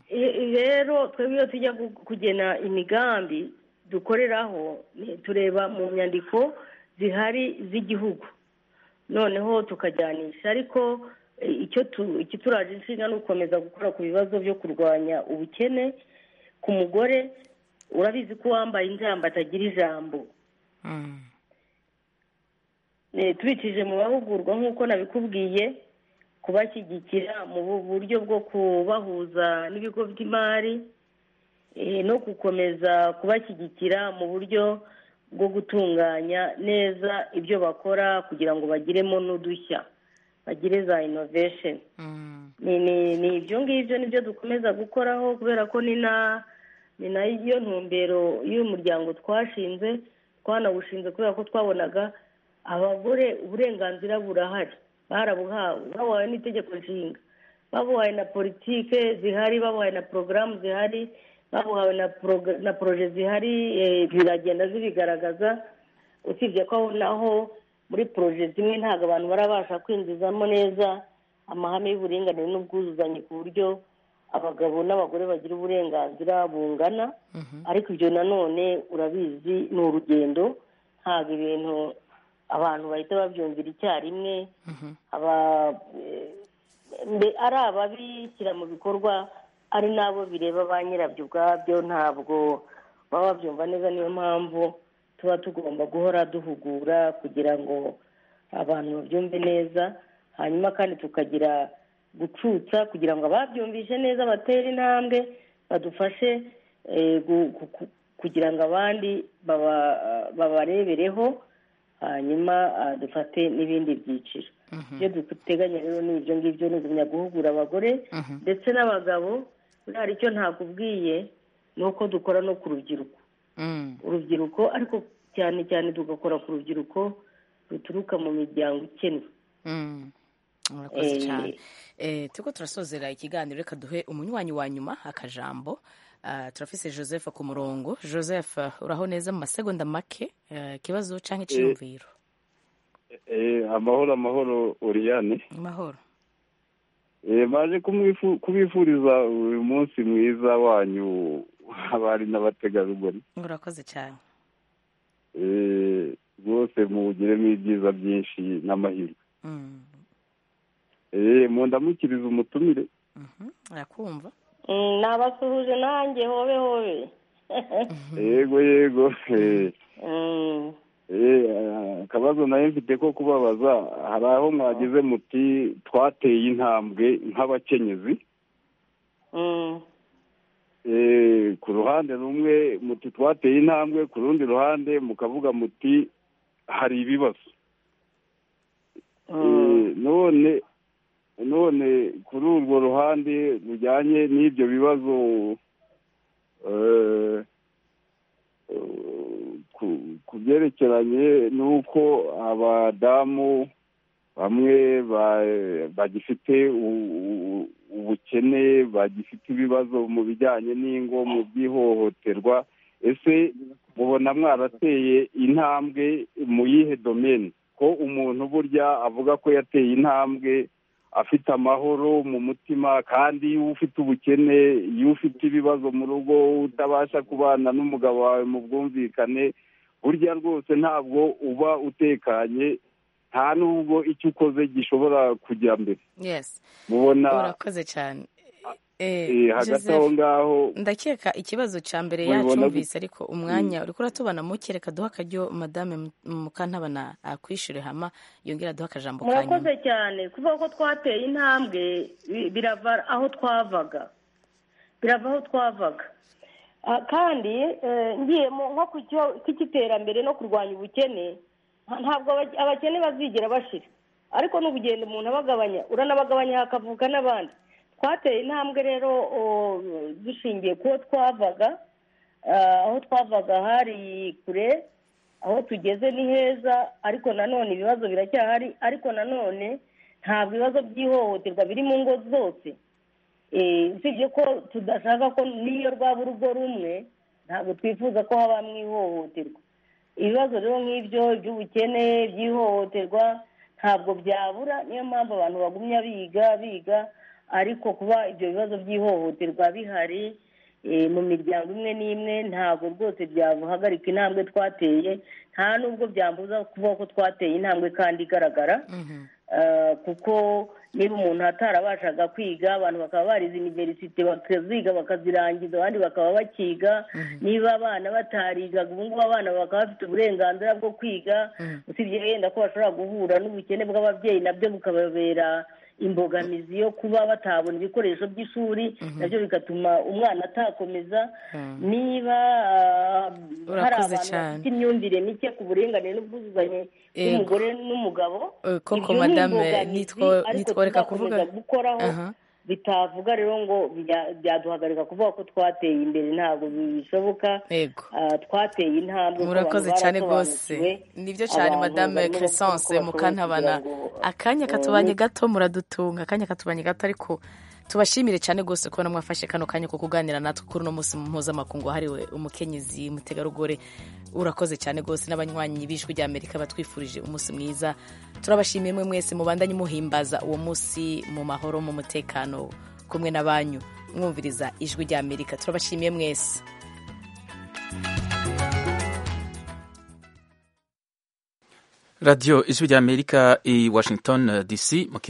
I- i- rero twebwe iyo tujya gu- kugena imigambi dukoreraho ni- tureba mu nyandiko zihari z'igihugu noneho tukajyanisha ariko eh, icyo tu- ikituraje inshinga ni ugukomeza gukora ku bibazo byo kurwanya ubukene ku mugore urabizi ko uwambaye injamba atagira ijambo Eh, tubicije mu mahugurwa nk'uko nabikubwiye kubashyigikira mu bu- buryo bwo kubahuza n'ibigo by'imari eh, no gukomeza kubashyigikira mu buryo bwo gutunganya neza ibyo bakora kugira ngo bagiremo n'udushya bagire za innovation ni ni- ni ibyo ngibyo nibyo dukomeza gukoraho kubera ko ni na ni nayo ntumbero y'uyu muryango twashinze twanawushinze kubera ko twabonaga abagore uburenganzira burahari barabuhawe babuhawe n'itegeko nshinga babuhawe na politike zihari babuhawe na porogaramu zihari babuhawe na poroga- na poroje zihari eh, ziragenda zibigaragaza usibye ko aho naho muri poroje zimwe ntabwo abantu barabasha kwinjizamo neza amahame y'uburinganire n'ubwuzuzanye ku buryo abagabo n'abagore bagira uburenganzira bungana ariko ibyo nanone urabizi ni urugendo ntabwo ibintu abantu bahita babyumvira icyarimwe aba- mbe- ari ababishyira mu bikorwa ari n'abo bireba ba nyirabyo ubwabyo ntabwo baba babyumva neza niyo mpamvu tuba tugomba guhora duhugura kugira ngo abantu babyumve neza hanyuma kandi tukagira gucutsa kugira ngo ababyumvise neza batere intambwe badufashe eh, gu- gu- gu- kugira ngo abandi baba- babarebereho hanyuma ah, dufate n'ibindi byiciro ibyo duteganya rero ni ibyo ngibyo ni ugumya guhugura abagore ndetse n'abagabo buriya hari icyo ntakubwiye ni uko dukora no ku rubyiruko urubyiruko ariko cyane cyane tugakora ku rubyiruko ruturuka mu miryango ikennye murakoze Eh, cyane Eh, turiko turasozera ikiganiro reka duhe umunywanyi wa nyuma akajambo Ah, turafise joseph ku murongo joseph uraho neza mu masegonda make eh, ikibazo canke iciyumviro Eh, amahoro amahoro oriyane amahoro Eh, maje kumwifu- kubifuriza uyu munsi mwiza wanyu abari n'abategarugori murakoze cyane Eh, rwose muwugiremo ibyiza byinshi n'amahirwe Mm, Eh, mundamukiriza umutumire arakumva Mm, nabasuhuje nanjye hobe hobe yego yego eh. Mm, Eh, ah, akabazo nayo mfite ko kubabaza hari aho mwagize muti twateye intambwe nk'abakenyezi mm, Eh, ku ruhande rumwe muti twateye intambwe ku rundi ruhande mukavuga muti hari ibibazo Eh, none none kuri urwo ruhande rujyanye n'ibyo bibazo eh, eh, ku- ku byerekeranye n'uko abadamu bamwe ba- bagifite u- u- ubukene bagifite ibibazo mu bijyanye n'ingo mu by'ihohoterwa ese mubona mwarateye intambwe mu yihe domeni ko umuntu burya avuga ko yateye intambwe afite amahoro mu mutima kandi iyo ufite ubukene iyo ufite ibibazo mu rugo utabasha kubana n'umugabo wawe mu bwumvikane burya rwose ntabwo uba utekanye nta n'ubwo icyo ukoze gishobora kujya mbere yes mubona urakoze cyane Eh, eh, hagati Joseph, aho ngaho ndakeka ikibazo ca mbere Mubibona yacumvise gute? ariko umwanya uriko uratubana muke reka duha akaryo madame Mu- mukantabana akwishyure hama yongere aduhe akajambo ka nyuma murakoze cyane kuvuga ko twateye intambwe bi- birava aho twavaga birava aho twavaga Ah, kandi eh, ngiye mu- nko ku cyo- cy'iterambere no kurwanya ubukene nta- ntabwo aba- abakene bazigera bashira ariko n'ubugendo umuntu abagabanya uranabagabanya hakavuka n'abandi twateye intambwe rero o, dushingiye kuwo twavaga Ah, aho twavaga hari kure aho tugeze ni heza ariko nanone ibibazo biracyahari ariko nanone ntabwo ibibazo by'ihohoterwa biri mu ngo zose Eh, usibye ko tudashaka ko n'iyo rwaba urugo rumwe ntabwo twifuza ko habamo ihohoterwa ibibazo rero nk'ibyo iby'ubukene by'ihohoterwa ntabwo byabura niyo mpamvu abantu bagumya biga biga ariko kuba ibyo bibazo by'ihohoterwa bihari eh, mu miryango imwe n'imwe ntabwo rwose byabuhagarika intambwe twateye nta n'ubwo byambuza kuvuga ko twateye intambwe kandi igaragara Eh, kuko niba umuntu atarabashaga kwiga abantu bakaba barize iniverisite bakaziga bakazirangiza abandi bakaba bakiga niba abana batarigaga ubu ngubu abana bakaba bafite uburenganzira bwo kwiga usibye yenda ko bashobora guhura n'ubukene bw'ababyeyi nabyo bukababera imbogamizi yo kuba batabona ibikoresho by'ishuri nabyo bigatuma umwana atakomeza niba ah, hari Urakoze abantu cyane. bafite imyumvire mike ku buringanire n'ubwuzuzanye Yego. bw'umugore n'umugabo Eh, koko ibyo ni madame imbogamizi nitwo- ariko nitworeka kuvuga tuzakomeza gukoraho Aha. bitavuga rero ngo bya- byaduhagarika kuvuga ko twateye imbere ntabwo bishoboka Yego. Ah, twateye intambwe ko murakoze abantu cyane rwose barasobanukiwe, nibyo cyane abantu madame barimo bakora uko crescence bashoboye mukantabana kugira ngo, akanya eh, katubanye gato muradutunga akanya katubanye gato ariko tubashimire cyane rwose kubona mwafashe kano kanya ko kuganira natwe kuri uno munsi mpuzamakungu wahariwe umukenyezi mutegarugori urakoze cyane rwose n'abanywanyi b'ijwi ry'amerika batwifurije umunsi mwiza turabashimiye mwe mwese mubandanye muhimbaza uwo munsi mu mahoro mu mutekano kumwe na banyu mwumviriza ijwi ry'amerika turabashimiye mwese radiyo ijwi ry'amerika i washington dc mu